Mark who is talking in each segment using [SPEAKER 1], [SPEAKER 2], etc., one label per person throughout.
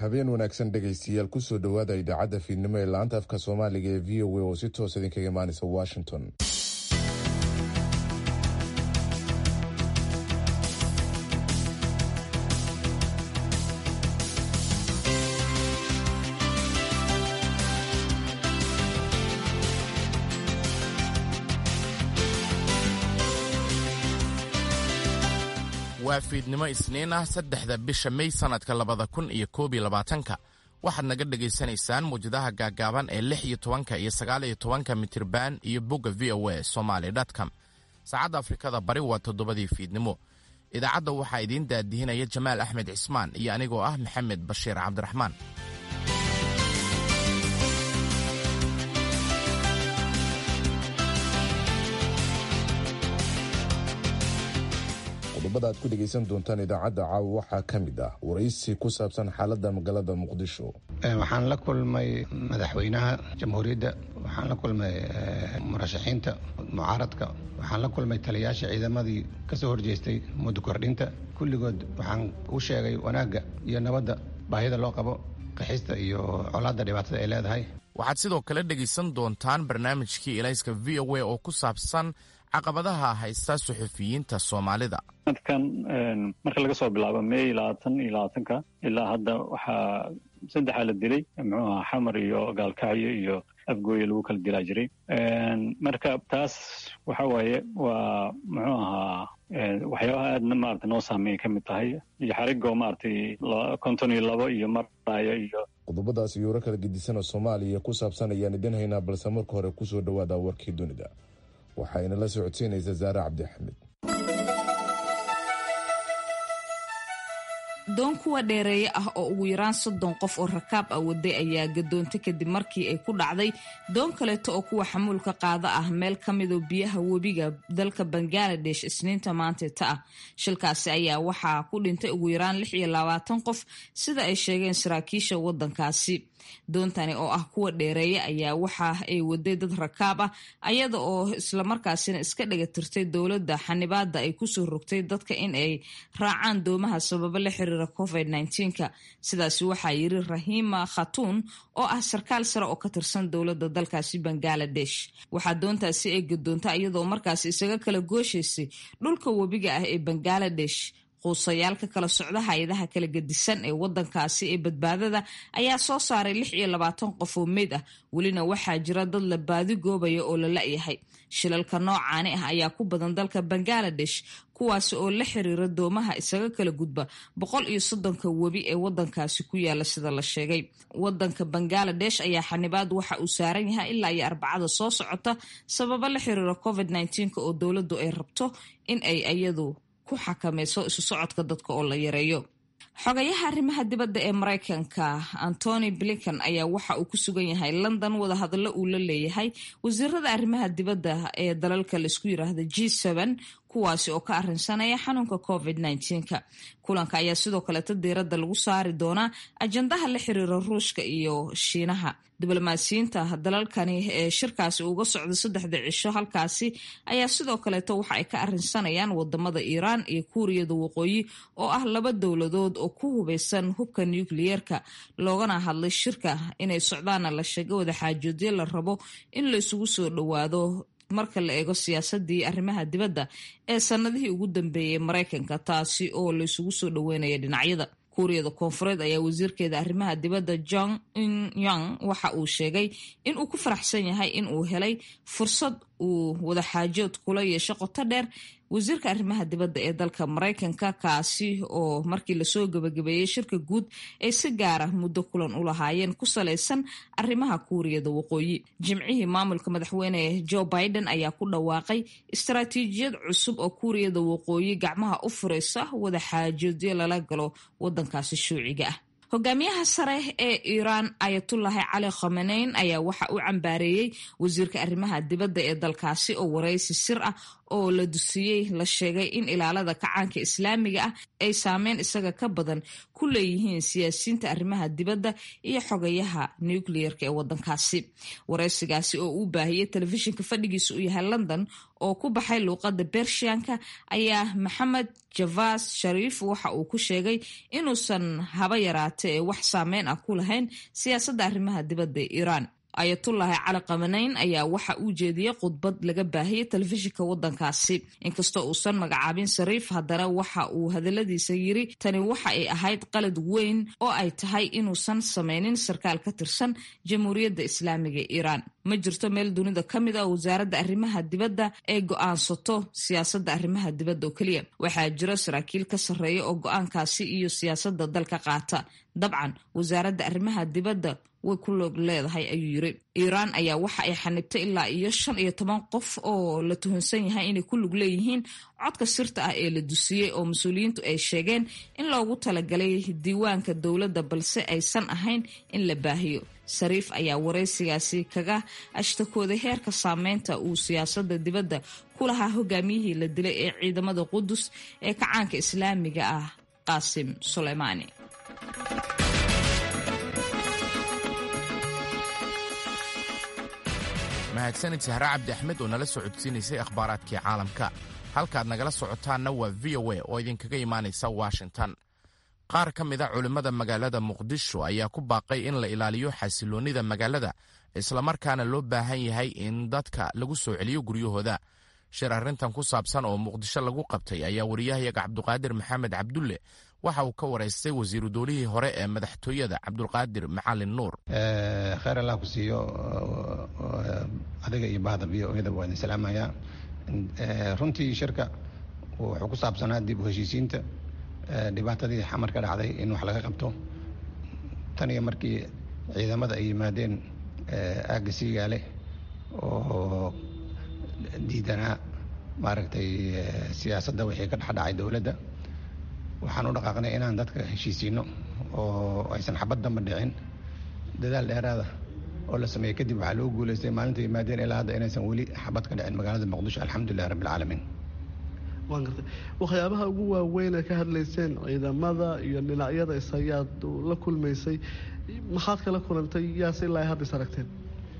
[SPEAKER 1] habeen wanaagsan dhegaystayaal kusoo dhowaada idaacadda fiidnimo ee laanta afka soomaaliga ee v o a oo si toos idinkaga imaanaysa washington
[SPEAKER 2] waa fiidnimo isniin ah saddexda bisha mey sannadka labada kun iyo koob iyo labaatanka waxaad naga dhegaysanaysaan muwjadaha gaaggaaban ee lix iyo tobanka iyo sagaal iyo tobanka mitirban iyo bogga v o a somaly com saacadda afrikada bari waa toddobadii fiidnimo idaacadda waxaa idiin daadihinaya jamaal axmed cismaan iyo anigoo ah maxamed bashiir cabdiraxmaan
[SPEAKER 1] qodobada aad ku dhegaysan doontaan idaacadda caawa waxaa ka mid ah waraysi ku saabsan xaaladda magaalada muqdisho
[SPEAKER 3] waxaan la kulmay madaxweynaha jamhuuriyadda waxaan la kulmay murashaxiinta mucaaradka waxaan la kulmay taliyaasha ciidamadii ka soo horjeestay muddo kordhinta kulligood waxaan u sheegay wanaagga iyo nabadda baahida loo qabo qaxista iyo colaadda dhibaatada ay leedahay
[SPEAKER 2] waxaad sidoo kale dhegaysan doontaan barnaamijkii elayska v o a oo ku saabsan caqabadaha haysta suxufiyiinta soomaalida
[SPEAKER 4] sanadkan marka laga soo bilaabo mey labaatan iyo labaatanka ilaa hadda waxaa saddexaa la dilay muxuu aha xamar iyo gaalkacyo iyo afgooye lagu kala dilaa jiray marka taas waxa waaye waa muxuu ahaa waxyaabaha aadna maarata noo saameeya ka mid tahay iyo xarigoo maaragtay konton iyo labo iyo maraya iyo
[SPEAKER 1] qodobadaas iyo waro kala gedisanoo soomaaliya ku saabsan ayaan idin haynaa balse marka hore kusoo dhowaada warkii dunida waxayna la socodsiinaysaa zaare cabdixamed
[SPEAKER 5] doon kuwa dheereeye ah oo ugu yaraan soddon qof oo rakaab ah waday ayaa gadoontay kadib markii ay ku dhacday doon kaleeto oo kuwa xamuulka qaada ah meel ka midoo biyaha webiga dalka bangaladesh isniinta maanteeta ah shilkaasi ayaa waxaa ku dhintay ugu yaraan lix iyo labaatan qof sida ay sheegeen saraakiisha waddankaasi doontani oo ah kuwa dheereeye ayaa waxa ay waday dad rakaab ah ayada oo islamarkaasina iska dhagatirtay dowladda xanibaada ay kusoo rogtay dadka in ay raacaan doomaha sababo la xiriira covid nka sidaasi waxaa yiri rahima khatuun oo ah sarkaal sare oo ka tirsan dowladda dalkaasi bangaladesh waxaa doontaasi ay gadoontay iyadoo markaasi isaga kala gooshaysay dhulka webiga ah ee bangaladesh quusayaal ka kala socda hay-adaha kala gedisan ee wadankaasi ee badbaadada ayaa soo saaray lix iyo labaatan qof oo meyd ah welina waxaa jira dad la baadi goobaya oo la la-yahay shilalka noocaani ah ayaa ku badan dalka bangaladesh kuwaasi oo la xiriira doomaha isaga kala gudba boqol iyo soddonka webi ee wadankaasi ku yaala sida la sheegay wadanka bangaladesh ayaa xanibaad waxa uu saaran yahay ilaa iyo arbacada soo socota sababo la xiriira covid nka oo dowladdu ay rabto in ay iyadu ku xakamayso isu socodka dadka oo la yareeyo xogayaha arrimaha dibadda ee maraykanka antony blinkan ayaa waxa uu ku sugan yahay london wadahadallo uu la leeyahay wasiirada arrimaha dibadda ee dalalka laisku yiraahda g kuwaasi oo ka arinsanaya xanuunka covid ka kulanka ayaa sidoo kaleeta diiradda lagu saari doonaa ajandaha la xiriira ruushka iyo shiinaha diblomaasiyiinta dalalkani ee shirkaasi uga socda saddexda cisho halkaasi ayaa sidoo kaleeta waxa ay ka arinsanayaan wadamada iiraan iyo kuuriyada waqooyi oo ah laba dowladood oo ku hubeysan hubka nukliyeerka loogana hadlay shirka inay socdaana la sheega wadaxaajoodyo la rabo in la isugu soo dhowaado marka la eego siyaasadii arrimaha dibadda ee sanadihii ugu dambeeyey maraykanka taasi oo la isugu soo dhoweynaya dhinacyada kuuriyada koonfureed ayaa wasiirkeeda arrimaha dibadda jong in yang waxa uu sheegay in uu ku faraxsan yahay in uu helay fursad uu wadaxaajood kula yeesho qoto dheer wasiirka arrimaha dibadda ee dalka maraykanka kaasi oo markii lasoo gabagabeeyey shirka guud ay si gaara muddo kulan u lahaayeen ku salaysan arrimaha kuuriyada waqooyi jimcihii maamulka madaxweyne joe biden ayaa ku dhawaaqay istaraatiijiyad cusub oo kuuriyada waqooyi gacmaha u furaysa wadaxaajoodyo lala galo wadankaasi shuuciga ah hogaamiyaha sare ee iiraan ayatullahi cali khomeneyn ayaa waxa uu cambaareeyey wasiirka arrimaha dibadda ee dalkaasi oo waraysi sir ah oo la dusiyey la sheegay in ilaalada kacaanka islaamiga ah ay saameyn isaga ka badan ku leeyihiin siyaasiyiinta arrimaha dibadda iyo xogayaha nucleerka ee wadankaasi waraysigaasi oo uu baahiyey telefishinka fadhigiisa u yahay london oo ku baxay luuqadda bershiyanka ayaa maxamed javas shariif waxa uu ku sheegay inuusan haba yaraate ee wax saameyn ah ku lahayn siyaasadda arrimaha dibadda ee iiraan ayatullaahi cali qamanayn ayaa waxa uu jeediyey khudbad laga baahiyey telefishinka waddankaasi inkastoo uusan magacaabin sariif haddana waxa uu hadaladiisa yiri tani waxa ay ahayd qalad weyn oo ay tahay inuusan sameynin sarkaal ka tirsan jamhuuriyadda islaamiga ee iiraan ma jirto meel dunida ka mid a wasaaradda arrimaha dibadda ee go-aansato siyaasadda arrimaha dibadda oo keliya waxaa jiro saraakiil ka sarreeya oo go-aankaasi iyo siyaasadda dalka qaata dabcan wasaaradda arrimaha dibadda way ku loog leedahay ayuu yiri iiraan ayaa waxa ay xanibtay ilaa iyo shan iyo toban qof oo la tuhunsan yahay inay ku lug leeyihiin codka sirta ah ee la dusiyey oo mas-uuliyiintu ay sheegeen in loogu talagalay diiwaanka dowladda balse aysan ahayn in la baahiyo sariif ayaa waraysigaasi kaga ashtakooday heerka saameynta uu siyaasadda dibadda ku lahaa hogaamiyihii la dilay ee ciidamada qudus ee kacaanka islaamiga ah qaasim suleymaani
[SPEAKER 2] mahadsanid sahre cabdi axmed oo nala soo codsiinaysay akhbaaraadkii caalamka halkaad nagala socotaanna waa v o a oo idinkaga imaanaysa washington qaar ka mid a culimmada magaalada muqdisho ayaa ku baaqay in la ilaaliyo xasiloonnida magaalada islamarkaana loo baahan yahay in dadka lagu soo celiyo guryahooda shir arrintan ku saabsan oo muqdisho lagu qabtay ayaa wariyahayaga cabduqaadir maxamed cabdulle waxa uu ka waraystay wasiiru doolihii hore ee madaxtooyada cabdulqaadir macalin nuur
[SPEAKER 3] kheyr allah ku siiyo adiga iyo bahda v o eda waa idin salaamayaa runtii shirka wuxuu ku saabsanaa dib u heshiisiinta dhibaatadii xamar ka dhacday in wax laga qabto tan iyo markii ciidamada ay yimaadeen aagga siigaale oo diidanaa maaragtay siyaasadda wixii ka dhexdhacay dowladda waxaan u dhaqaaqnay inaan dadka heshiisiino oo aysan xabad damba dhicin dadaal dheeraada oo la sameeyey kadib waxaa loo guulaystay maalinta yimaadeen ilaa hadda inaysan weli xabad ka dhicin magaalada muqdisho alxamdulilah rabbi alcaalamiin
[SPEAKER 6] waan gartay waxyaabaha ugu waaweyn ee ka hadlayseen ciidamada iyo dhinacyada isayaad la kulmaysay maxaad kala kulantay yaase ilaa hadda is aragteen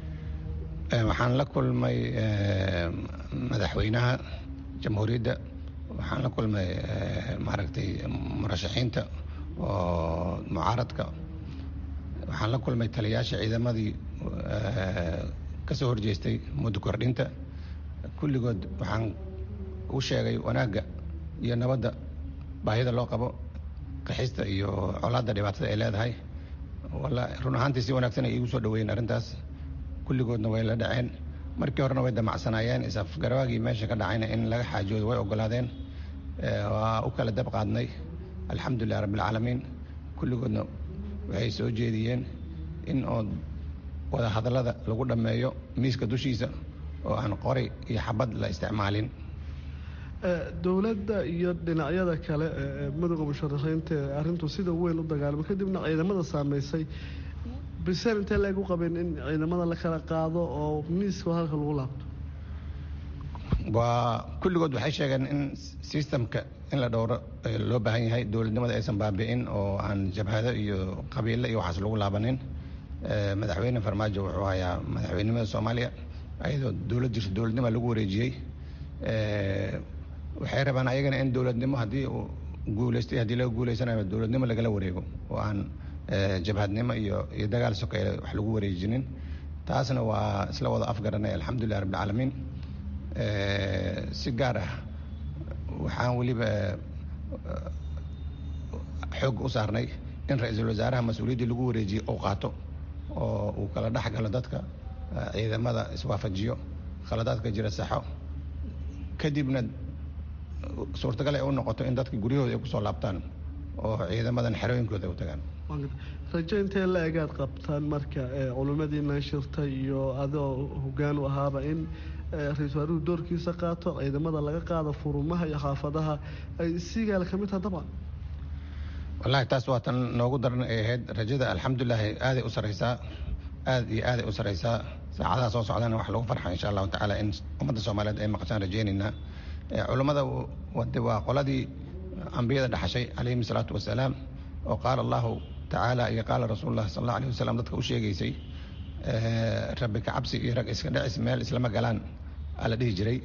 [SPEAKER 3] waxaan la kulmay madaxweynaha jamhuuriyadda waxaan la kulmay maaragtay murashaxiinta oo mucaaradka waxaan la kulmay taliyaasha ciidamadii ka soo horjeestay muddo kordhinta kulligood waxaan u sheegay wanaagga iyo nabadda baahida loo qabo qaxista iyo colaadda dhibaatada ay leedahay walla run ahaantii si wanaagsan ay iigu soo dhaweeyeen arrintaas kulligoodna way la dhaceen markii horena way damacsanaayeen isafgarawaagii meesha ka dhacayna in laga xaajoodo way ogolaadeen waa u kala dab qaadnay alxamdulilah rabbialcaalamiin kulligoodna waxay soo jeediyeen in oo wada hadallada lagu dhammeeyo miiska dushiisa oo aan qori iyo xabad la isticmaalin
[SPEAKER 6] dowladda iyo dhinacyada kale ee madowga musharaxiinta ee arrintu sida weyn u dagaalamo kadibna ciidamada saameysay biseen intee leeg u qabeen in ciidamada la kala qaado oo miiska halka lagu laabto
[SPEAKER 3] waa kulligood waxay sheegeen in systemka in la dhowro loo baahan yahay dowladnimada aysan baabi'in oo aan jabhado iyo qabiilo iyo waxaas lagu laabanin madaxweyne farmaajo wuxuu hayaa madaxweynimada soomaaliya ayadoo dowlad jirto dowladnima lagu wareejiyey waxay rabaan ayagana in dowladnimo haddii uu guuleystay haddii laga guuleysanayo dowladnimo lagala wareego oo aan jabhadnimo iyo iyo dagaal sokeeye wax lagu wareejinin taasna waa isla wada afgaranay alxamdulilah rabbilcaalamiin si gaar ah waxaan weliba xoog u saarnay in ra-iisul wasaaraha mas-uuliyaddii lagu wareejiyey uu qaato oo uu kala dhex galo dadka ciidamada iswaafajiyo khaladaadka jira saxo kadibna suurtagal ay u noqoto in dadka guryahooda ay kusoo laabtaan oo ciidamadan xerooyinkooda ay u tagaan
[SPEAKER 6] rajo intee la egaad qabtaan marka culimmadiina shirtay iyo adoo hoggaan u ahaaba in ra-isul wasaaruhu doorkiisa qaato ciidamada laga qaado furumaha iyo xaafadaha ay siigaala ka mid taha dabcan
[SPEAKER 3] wallahi taas waa tan noogu daran ay ahayd rajada alxamdulilaahi aaday u saraysaa aad iyo aaday u saraysaa saacadaha soo socdana wax lagu farxa insha allahu tacaala in ummadda soomaaliyeed ay maqashaan rajaynaynaa culummada wade waa qoladii ambiyada dhaxashay calayhim salaatu wasalaam oo qaala allahu tacaala iyo qaala rasuululah sal allahu alayh wasalam dadka u sheegaysay rabbi ka cabsi iyo rag iska dhacis meel islama galaan aa la dhihi jiray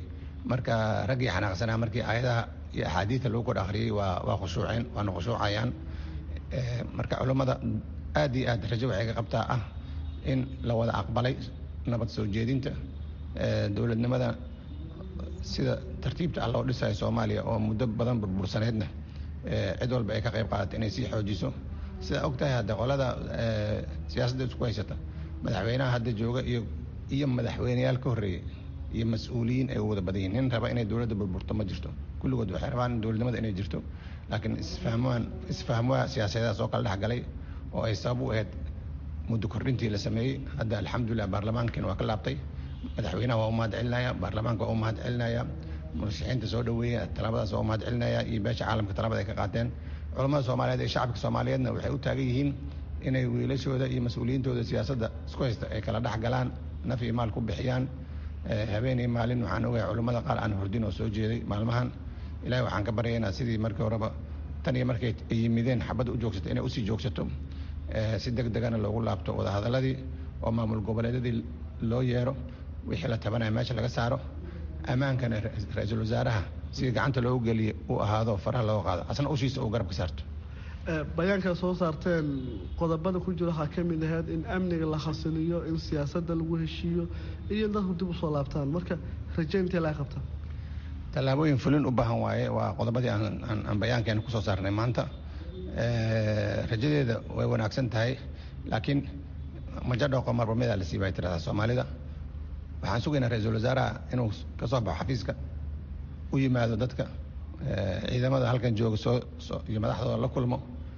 [SPEAKER 3] marka raggii xanaaqsanaa markii aayadaha iyo axaadiida lagu kor akhriyey waa waa khushuuceen waana khushuucayaan marka culummada aad iyo aad rajo waxay ka qabtaa ah in la wada aqbalay nabad soo jeedinta dowladnimada sida tartiibta ah loo dhisayo soomaaliya oo muddo badan burbursaneedna cid walba ay ka qayb qaadata inay sii xoojiso sidaa og tahay hadda qolada siyaasadda isku haysata madaxweynaha hadda jooga iyo iyo madaxweyneyaal ka horreeyey iyo mas-uuliyiin ay wada badan yihin nin raba inay dowladda burburto ma jirto kulligood waxay rabaan dowladnimada inay jirto laakiin isfahmaan isfahmwaa siyaasadedaas oo kala dhexgalay oo ay sabab u ahayd muddo kordhintii la sameeyey hadda alxamdulilah baarlamaankiina waa ka laabtay madaxweynaha waa u mahad celinaya baarlamaanka waa u mahad celinaya murashaxiinta soo dhaweeya talaabadaas waa u mahad celinaya iyo beesha caalamka talaabada ay ka qaateen culamada soomaaliyeed ee shacabka soomaaliyeedna waxay u taagan yihiin inay wiilashooda iyo mas-uuliyiintooda siyaasadda isku haysta ay kala dhex galaan naf iyo maal ku bixiyaan habeen iyo maalin waxaan ogahay culummada qaar aan hordin oo soo jeeday maalmahan ilahay waxaan ka baryaynaa sidii markii horeba tan iyo markay yimideen xabadda u joogsato inay usii joogsato si deg degana loogu laabto wadahadaladii oo maamul goboleedyadii loo yeero wixii la tabanaya meesha laga saaro ammaankana ra-iisul wasaaraha sidii gacanta loogu geliya uu ahaado faraha looga qaado asna ushiisa uu garab ka saarto
[SPEAKER 6] bayaankaa soo saarteen qodobada ku jira waxaa ka mid ahayd in amniga la xasiliyo in siyaasadda lagu heshiiyo iyo in dadku dib usoo laabtaan marka rajayntii laga qabtaa
[SPEAKER 3] tallaabooyin fulin u baahan waaye waa qodobadii aan bayaankeena kusoo saarnay maanta rajadeeda way wanaagsan tahay laakiin majadhooqo marba midaa la siibay tirahdaa soomaalida waxaan sugaynaa ra-iisul wasaaraha inuu ka soo baxo xafiiska u yimaado dadka ciidamada halkan jooga soo iyo madaxdooda la kulmo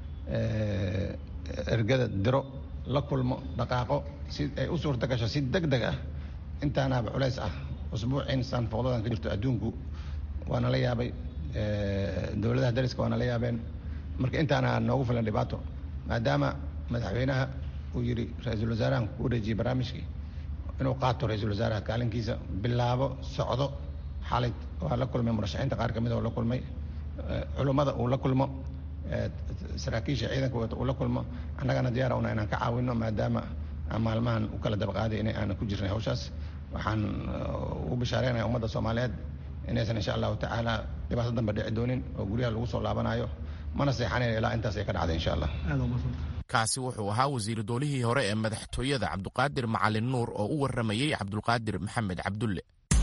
[SPEAKER 3] ergada diro la kulmo dhaqaaqo si ay u suurta gasho si deg deg ah intaanaaba culays ah usbuucin saanfooqdadan ka jirto adduunku waana la yaabay dowladaha dariska waana la yaabeen marka intaana noogu filan dhibaato maadaama madaxweynaha uu yidhi ra-iisul wasaarahan ku wareejiyey barnaamijkii inuu qaato ra-iisul wasaaraha kaalinkiisa bilaabo socdo xalay waa la kulmay murashaxiinta qaar ka mid oo la kulmay culummada uu la kulmo saraakiisha ciidanka wata uu la kulmo annagana diyaara una inaan ka caawino maadaama aan maalmahan u kala dabaqaaday in aanan ku jirnay hawshaas waxaan ugu bishaareynaya ummadda soomaaliyeed inaysan insha allahu tacaala dhibaato dambe dhici doonin oo guryaha lagu soo laabanayo mana seexanayn ilaa intaas ay ka dhacday insha allah
[SPEAKER 2] kaasi wuxuu ahaa wasiiru doolihii hore ee madaxtooyada cabduqaadir macalin nuur oo u warramayey cabdulqaadir maxamed cabdulle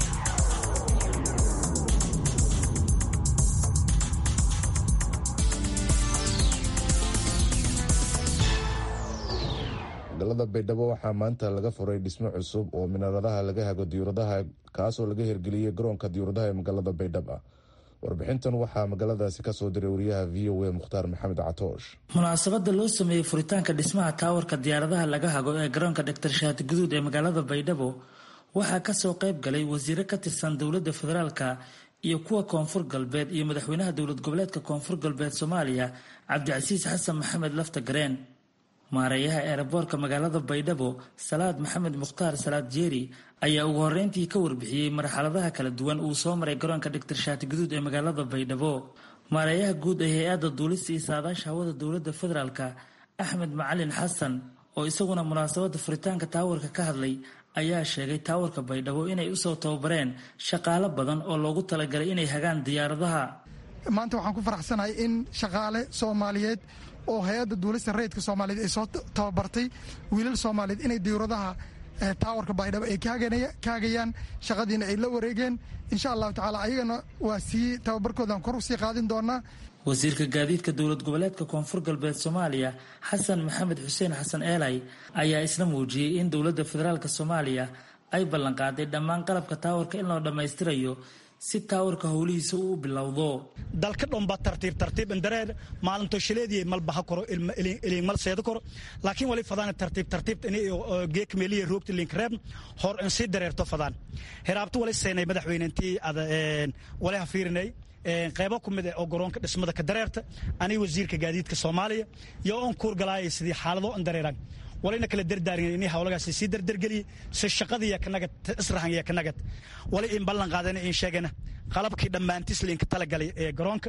[SPEAKER 1] magaalada baydhabo waxaa maanta laga furay dhismo cusub oo minaaradaha laga hago diyuuradaha kaasoo laga hirgeliyey garoonka diyuuradaha ee magaalada baydhaba warbixintan waxaa magaaladaasi kasoo diray wariyaha v o a mukhtaar maxamed catoosh
[SPEAKER 7] munaasabada loo sameeyey furitaanka dhismaha taawarka diyaaradaha laga hago ee garoonka dhaktar shaati guduud ee magaalada baydhabo waxaa kasoo qayb galay wasiiro ka tirsan dowladda federaalka iyo kuwa koonfur galbeed iyo madaxweynaha dowlad goboleedka koonfur galbeed soomaaliya cabdicasiis xasan maxamed lafta gareen maareeyaha eeraboorka magaalada baydhabo salaad maxamed mukhtaar salaad jeeri ayaa ugu horreyntii ka warbixiyey marxaladaha kala duwan uu soo maray garoonka dhaktar shaati guduud ee magaalada baydhabo maareeyaha guud ee hay-adda duulista iyo saadaasha hawada dowladda federaalka axmed macalin xasan oo isaguna munaasabadda furitaanka taawarka ka hadlay ayaa sheegay taawarka baydhabo inay usoo tababareen shaqaalo badan oo loogu talagalay inay hagaan diyaaradaha
[SPEAKER 8] maanta waxaan ku faraxsanahay in shaqaale soomaaliyeed oo hay-adda duulista rayidka soomaaliyeed ay soo tababartay wiilal soomaaliyeed inay diyuuradaha taawarka baydhabo ay ka hagayaan shaqadiina ay la wareegeen insha allahu tacaala ayagana waa sii tababarkoodan kor usii qaadin doonaa
[SPEAKER 7] wasiirka gaadiidka dowlad goboleedka koonfur galbeed soomaaliya xasan maxamed xuseen xasan eelay ayaa isna muujiyey in dowladda federaalk soomaaliya ay ballanqaaday dhammaan qalabka taawarka in loo dhammaystirayo si taawarka howlihiisa uu bilowdo
[SPEAKER 9] dalka dhomba tartiib tartiib indareer maalinto shileediye malbaha koro ilin mal seedo koro laakiin wali fadaan tartiib tartiib geek meeliye roogta link reeb hor in si dareerto fadaan heraabtu wali seenay madaxweynentii ada wali ha fiirinay qaybo ku mid oo garoonka dhismada ka dareerta aniga wasiirka gaadiidka soomaaliya iyo on kuurgalaaya sidii xaalado in dareeraan walina kala dardaarin in hawlagaas sii dardargeliye si shaqadiiya kanagad israhanya kanagad wali in ballan qaadana in sheegana qalabkii dhammaantiis liinka talagalay ee garoonka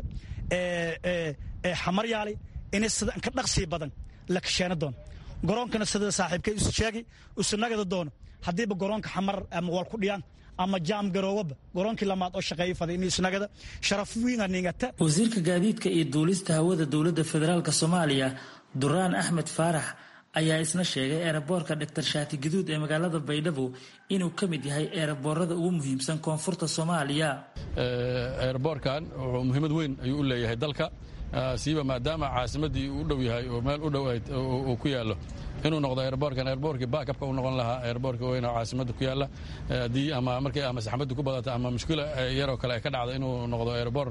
[SPEAKER 9] ee xamar yaalay in sida ka dhaqsii badan la kasheena doono garoonkana sida saaxiibkay isu sheegay isu nagada doono haddiiba garoonka xamar ama wal ku dhiyaan ama jaam garoowaba goroonkii lamaad oo shaqeeyo faday inuu isnagada sharaf wiina ningata
[SPEAKER 7] wasiirka gaadiidka iyo duulista hawada dowladda federaalk soomaaliya duraan axmed faarax ayaa isna sheegay eeraboorka dhaktar shaati gaduud ee magaalada baydhabo inuu ka mid yahay eeraboorada ugu muhiimsan koonfurta soomaaliya
[SPEAKER 10] eeraboorkan wuxuu muhiimad weyn ayuu u leeyahay dalka siiba maadaama caasimadii uu u dhow yahay oo meel u dhow uu ku yaallo inuu noqdo eeraboorkan eeraboorkii baakabka u noqon lahaa eeraboorka weyn oo caasimadda ku yaalla haddii ama markay ama saxmaddu ku badata ama mushkila yaroo kale ay ka dhacda inuu noqdo eeraboor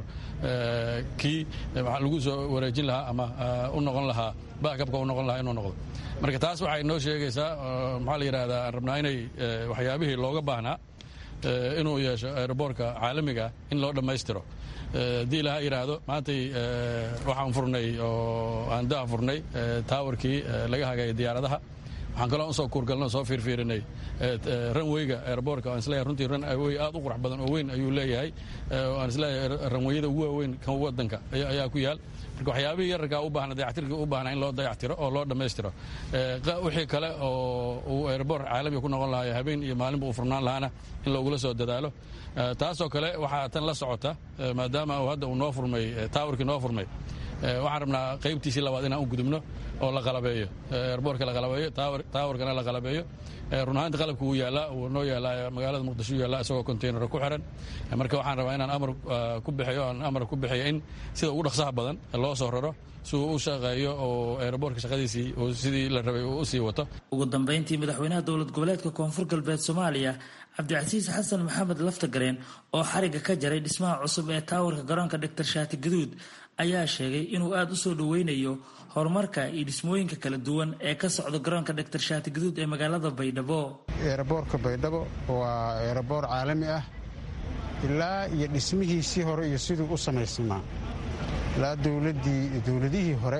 [SPEAKER 10] kii lagu soo wareejin lahaa ama u noqon lahaa baakabka u noqon lahaa inuu noqdo marka taas waxay noo sheegaysaa maxaa la yidhahdaa aan rabnaa inay waxyaabihii looga baahnaa inuu yeesho eeraboorka caalamiga in loo dhammaystiro haddii ilaha yidhaahdo maantay waxaan furnay oo aan daa furnay taawarkii laga hagaya diyaaradaha waxaan kaloo usoo kuurgalno soo fiirfiirinay ranweyga eeraboorka aan isleeyahay runtii ranwey aad u qurux badan oo weyn ayuu leeyahay aan isleeyahay ranweyada ugu waaweyn kan waddanka ayaa ku yaal marka waxyaabihii yararkaa u baahna dayactirkii u baahna in loo dayactiro oo loo dhammaystiro wixii kale oo uu eeraboor caalamiga ku noqon lahaa habeen iyo maalinba uu furnaan lahaana in loogula soo dadaalo taasoo kale waxaa tan la socota maadaama hadda uu noo furmay taawarkii noo furmay waxaan rabnaa qaybtiisii labaad inaan u gudubno oo la qalabeeyo erboorka la qalabeeyo taawarkana la qalabeeyo run ahaanti qalabka wuu yaallaa wuu noo yaallaa magaalada muqdisho yaallaa isagoo containara ku xiran marka waxaan rabaa inaan amar ku bixiyo aan amar ku bixiyo in sida ugu dhaqsaha badan loo soo raro si uu u shaqeeyo oo eeraboorka shaqadiisii uu sidii la rabay uu u sii wato
[SPEAKER 7] ugu dambayntii madaxweynaha dowlad goboleedka koonfur galbeed soomaaliya cabdicasiis xasan maxamed laftagareen oo xariga ka jaray dhismaha cusub ee taawarka garoonka dhaktar shaati gaduud ayaa sheegay inuu aada u soo dhoweynayo horumarka iyo dhismooyinka kala duwan ee ka socda garoonka dhaktar shaati gaduud ee magaalada baydhabo
[SPEAKER 11] eeraboorka baydhabo waa eeraboor caalami ah ilaa iyo dhismihiisii hore iyo siduu u samaysnaa ilaa dowladihii hore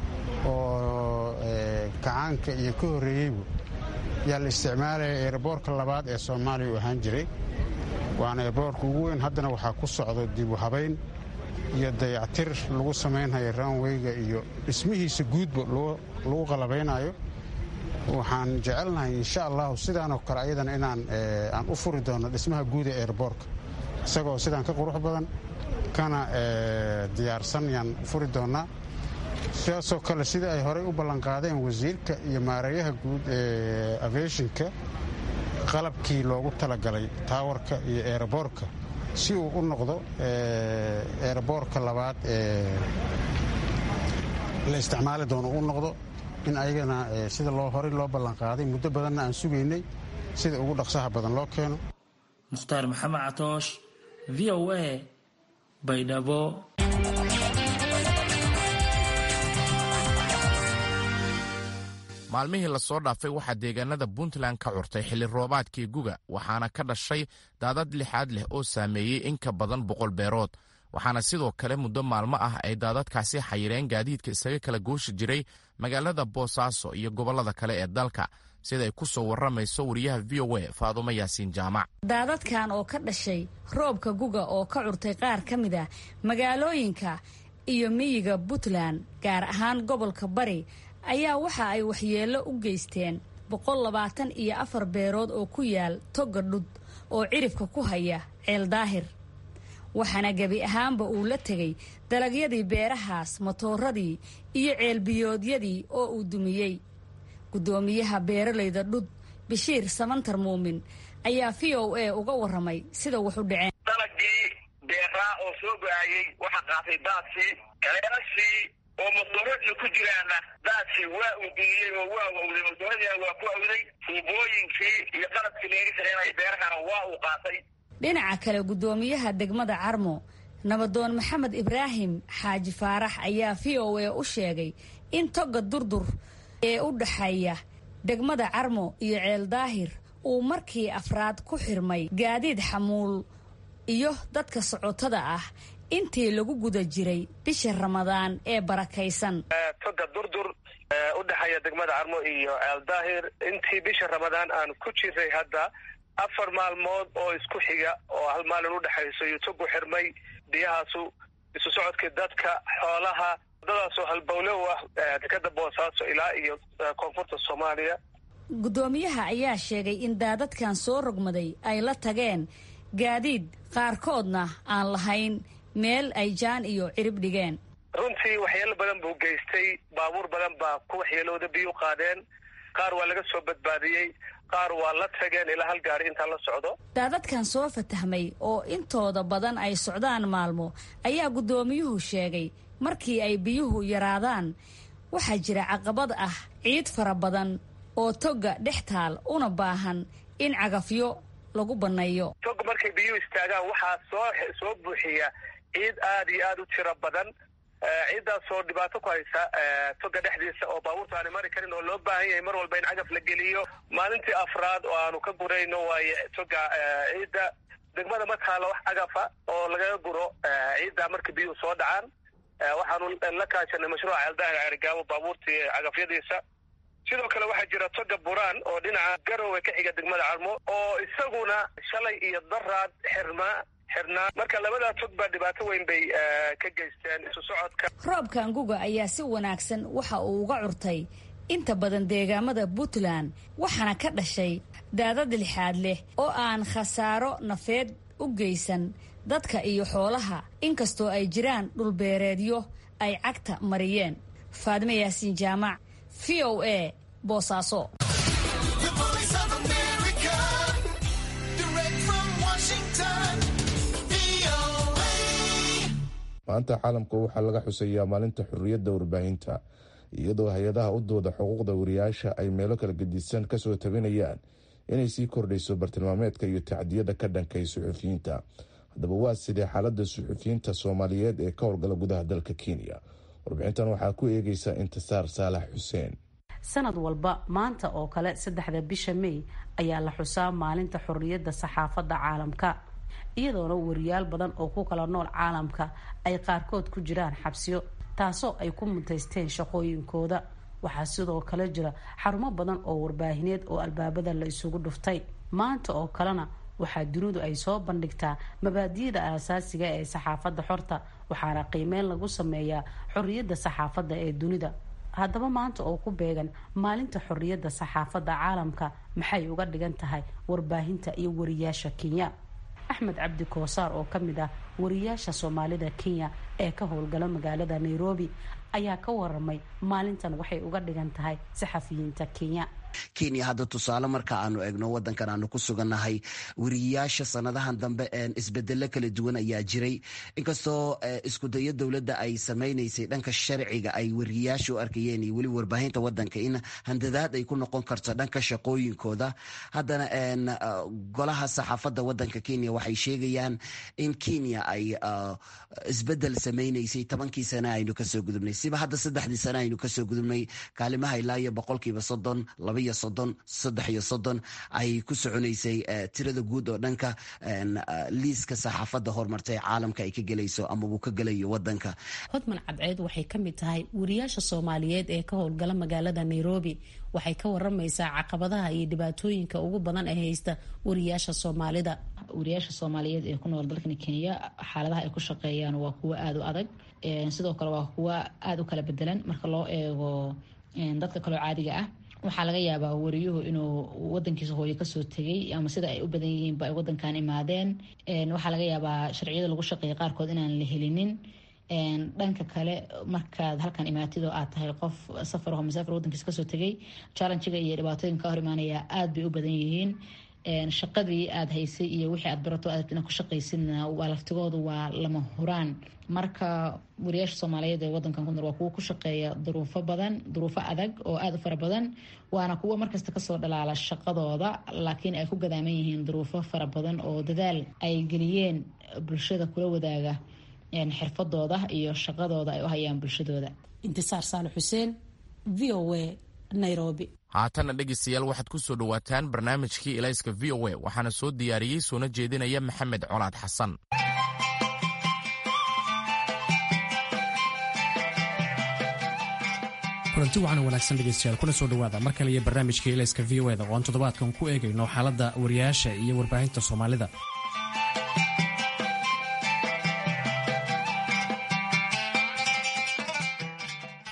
[SPEAKER 11] oo gacaanka iyo ka horreeyeybu yaa la isticmaalaya eeraboorka labaad ee soomaaliya u ahaan jiray waana eeraboorka ugu weyn haddana waxaa ku socdo dibu habayn iyo dayactir lagu samaynhayo ranweyga iyo dhismihiisa guudba lagu qalabaynayo waxaan jecelnahay insha allahu sidaanoo kale ayadana inaan aan u furi doono dhismaha guud ee eeraboorka isagoo sidaan ka qurux badan kana diyaarsan yaan furi doonnaa sidaasoo kale sida ay horey u ballanqaadeen wasiirka iyo maareeyaha guud ee afeeshinka qalabkii loogu talagalay taawarka iyo eeraboorka si uu u noqdo eeraboorka labaad ee la isticmaali doono u noqdo in ayagana sida loo horey loo ballanqaaday muddo badanna aan sugaynay sida ugu dhaqsaha badan loo keeno
[SPEAKER 7] mukhtaar maxamed catoosh v o a baydhabo
[SPEAKER 2] maalmihii lasoo dhaafay waxaa deegaanada puntland ka curtay xilli roobaadkii guga waxaana ka dhashay daadad lixaad leh oo saameeyey in ka badan boqol beerood waxaana sidoo kale muddo maalmo ah ay daadadkaasi xayireen gaadiidka isaga kala gooshi jiray magaalada boosaaso iyo gobollada kale ee dalka siday ku soo warramayso wariyaha v o a faadumo yaasiin jaamac
[SPEAKER 12] daadadkan oo ka dhashay roobka guga oo ka curtay qaar ka mid ah magaalooyinka iyo miyiga puntland gaar ahaan gobolka bari ayaa waxa ay waxyeello u geysteen boqol labaatan iyo afar beerood oo ku yaal toga dhud oo ciribka ku haya ceel daahir waxaana gebi ahaanba uu la tegay dalagyadii beerahaas matooradii iyo ceelbiyoodyadii oo uu dumiyey guddoomiyaha beeralayda dhud bashiir samantar muumin ayaa v o a uga warramay sida wax u dhaceen
[SPEAKER 13] dalagii beeraa oo soo go-ayey waxaa qaatay daadkii kaleelashii oo matoorada ku jiraana daadkii waa uu dumiyey oo waa wawday matooradiina waa ku awday tuubooyinkii iyo qalabkii laga shaqeynaya beerahana waa uu qaatay
[SPEAKER 12] dhinaca kale guddoomiyaha degmada carmo nabadoon maxamed ibraahim xaaji faarax ayaa v o a u sheegay in toga durdur ee u dhaxeeya degmada carmo iyo ceel daahir uu markii afraad ku xirmay gaadiid xamuul iyo dadka socotada ah intii lagu guda jiray bisha ramadaan ee barakaysan
[SPEAKER 14] toga durdur u dhexeeya degmada carmo iyo ceel daahir intii bisha ramadaan aan ku jiray hadda afar maalmood oo isku xiga oo hal maalin udhexayso iyo togu xirmay biyahaasu isu socodkii dadka xoolaha wadadaasoo halbowle u ah dekada boosaaso ilaa iyo koonfurta soomaaliya
[SPEAKER 12] guddoomiyaha ayaa sheegay in daadadkan soo rogmaday ay la tageen gaadiid qaarkoodna aan lahayn meel ay jaan iyo cirib dhigeen
[SPEAKER 14] runtii waxyaalo badan buu geystay baabuur badan baa ku waxyeelooda biyu qaadeen qaar waa laga soo badbaadiyey qaar waa la tageen ilaa hal gaari intaa la socdo
[SPEAKER 12] daadadkan soo fatahmay oo intooda badan ay socdaan maalmo ayaa guddoomiyuhu sheegay markii ay biyuhu yaraadaan waxaa jira caqabad ah ciid fara badan oo togga dhex taal una baahan in cagafyo lagu banneeyo
[SPEAKER 14] tog markay biyuhu istaagaan waxaa soo soo buuxiya ciid aad iyo aad u tiro badan ciiddaasoo dhibaato ku haysa toga dhexdiisa oo baabuurta aanay mari karin oo loo baahan yahay mar walba in cagaf la geliyo maalintii afraad oo aanu ka gurayno waaye toga ciidda degmada ma taalo wax cagafa oo lagaga guro ciidda marka biyuhu soo dhacaan waxaanu la kaashanay mashruuca ceeldaahir ceerigaabo baabuurtii cagafyadiisa sidoo kale waxaa jira toga buraan oo dhinaca garowe ka xiga degmada carmo oo isaguna shalay iyo daraad xirmaa xirnaa marka labadaa tog baa dhibaato weyn bay ka geysteen isu socodka
[SPEAKER 12] roobka anguga ayaa si wanaagsan waxa uu uga curtay inta badan deegaamada puntland waxaana ka dhashay daadad lixaad leh oo aan khasaaro nafeed u geysan dadka iyo xoolaha inkastoo ay jiraan dhulbeereedyo ay cagta mariyeen faadime yaasiin jaamac v o a boosaaso
[SPEAKER 1] maanta caalamka waxaa laga xuseeyaa maalinta xorriyadda warbaahinta iyadoo hay-adaha u dooda xuquuqda wariyaasha ay meelo kala gedisan kasoo tabinayaan inay sii kordhayso bartilmaameedka iyo tacdiyada ka dhankay suxufiyiinta haddaba waa sidee xaalada suxufiyiinta soomaaliyeed ee ka howlgala gudaha dalka kenya warbixintan waxaa ku eegeysa intisaar saalax xuseen
[SPEAKER 15] sanad walba maanta oo kale saddexda bisha may ayaa la xusaa maalinta xorriyadda saxaafadda caalamka iyadoona wariyaal badan oo ku kala nool caalamka ay qaarkood ku jiraan xabsiyo taasoo ay ku mutaysteen shaqooyinkooda waxaa sidoo kale jira xarumo badan oo warbaahineed oo albaabada la isugu dhuftay maanta oo kalena waxaa dunidu ay soo bandhigtaa mabaadiyada aasaasiga ee saxaafadda xorta waxaana qiimeyn lagu sameeyaa xorriyadda saxaafadda ee dunida haddaba maanta oo ku beegan maalinta xorriyadda saxaafadda caalamka maxay uga dhigan tahay warbaahinta iyo wariyaasha kenya axmed cabdi koosaar oo ka mid ah wariyaasha soomaalida kenya ee ka howlgala magaalada nairobi ayaa ka waramay maalintan waxay uga dhigan tahay saxafiyiinta kenya
[SPEAKER 16] kenya hadda tusaale marka aanu egno wadankan aanu ku sugannahay wariyaasha sanadahan dambe isbedelo kala duwan ayaa jiray inkastoo iskudayo dowladda ay samaynaysay dhanka sharciga ay wariyaasha u arkayeen iyo weliba warbaahinta wadanka in handadaad ay ku noqon karto dhanka shaqooyinkooda haddana golaha saxaafadda wadanka kenya waxay sheegayaan in kenya ay isbedel samaynaysay tobankii sane aynu kasoo gudubnay siba hadda saddexdii sane aynu kasoo gudubnay kaalimaha ilaa iyo boqolkiiba soddon labaiyo soddon saddex iyo soddon ay ku soconaysay tirada guud oo dhanka liiska saxaafadda horumarta ee caalamka ay ka gelayso amabuu ka gelayo wadanka
[SPEAKER 15] hodman cadceed waxay ka mid tahay wariyaasha soomaaliyeed ee ka howlgala magaalada nairobi waxay ka waramaysaa caqabadaha iyo dhibaatooyinka ugu badan ee haysta wariyaasha soomaalida
[SPEAKER 17] wariyaasha soomaaliyeed ee ku nool dalkan kenya xaaladaha ay ku shaqeeyaan waa kuwo aada u adag sidoo kale waa kuwo aada u kala bedelan marka loo eego dadka kaloo caadiga ah waxaa laga yaabaa wariyuhu inuu wadankiisa hooyo kasoo tegay ama sida ay u badan yihiinba ay wadankan imaadeen waxaa laga yaabaa sharciyada lagu shaqeeya qaarkood inaan la helinin dhanka kale markaad halkan imaatid oo aad tahay qof safar oo masaafir wadankiisa kasoo tegay challengiga iyo dhibaatooyinka ka hor imaanaya aada bay u badan yihiin shaqadii aada haysay iyo wixii aad barato aad inaad ku shaqaysidna waa laftigoodu waa lama huraan marka wariyaasha soomaaliyeed ee wadankan ku nool waa kuwo ku shaqeeya duruufo badan duruufo adag oo aada u fara badan waana kuwo markasta kasoo dhalaala shaqadooda laakiin ay ku gadaaman yihiin duruufo fara badan oo dadaal ay geliyeen bulshada kula wadaaga xirfadooda iyo shaqadooda ay u hayaan bulshadooda
[SPEAKER 15] intisaar saale xuseen v o a nairobi
[SPEAKER 2] haatanna dhegaystayaal waxaad ku soo dhowaataan barnaamijkii ilayska v o a waxaana soo diyaariyey soona jeedinaya maxamed colaad xasan
[SPEAKER 18] kulanti waxaana wanaagsan dhegaystayaal kuna soo dhowaada mar kale iyo barnaamijka ilayska v o eda oo aan toddobaadkan ku eegayno xaaladda wariyaasha iyo warbaahinta soomaalida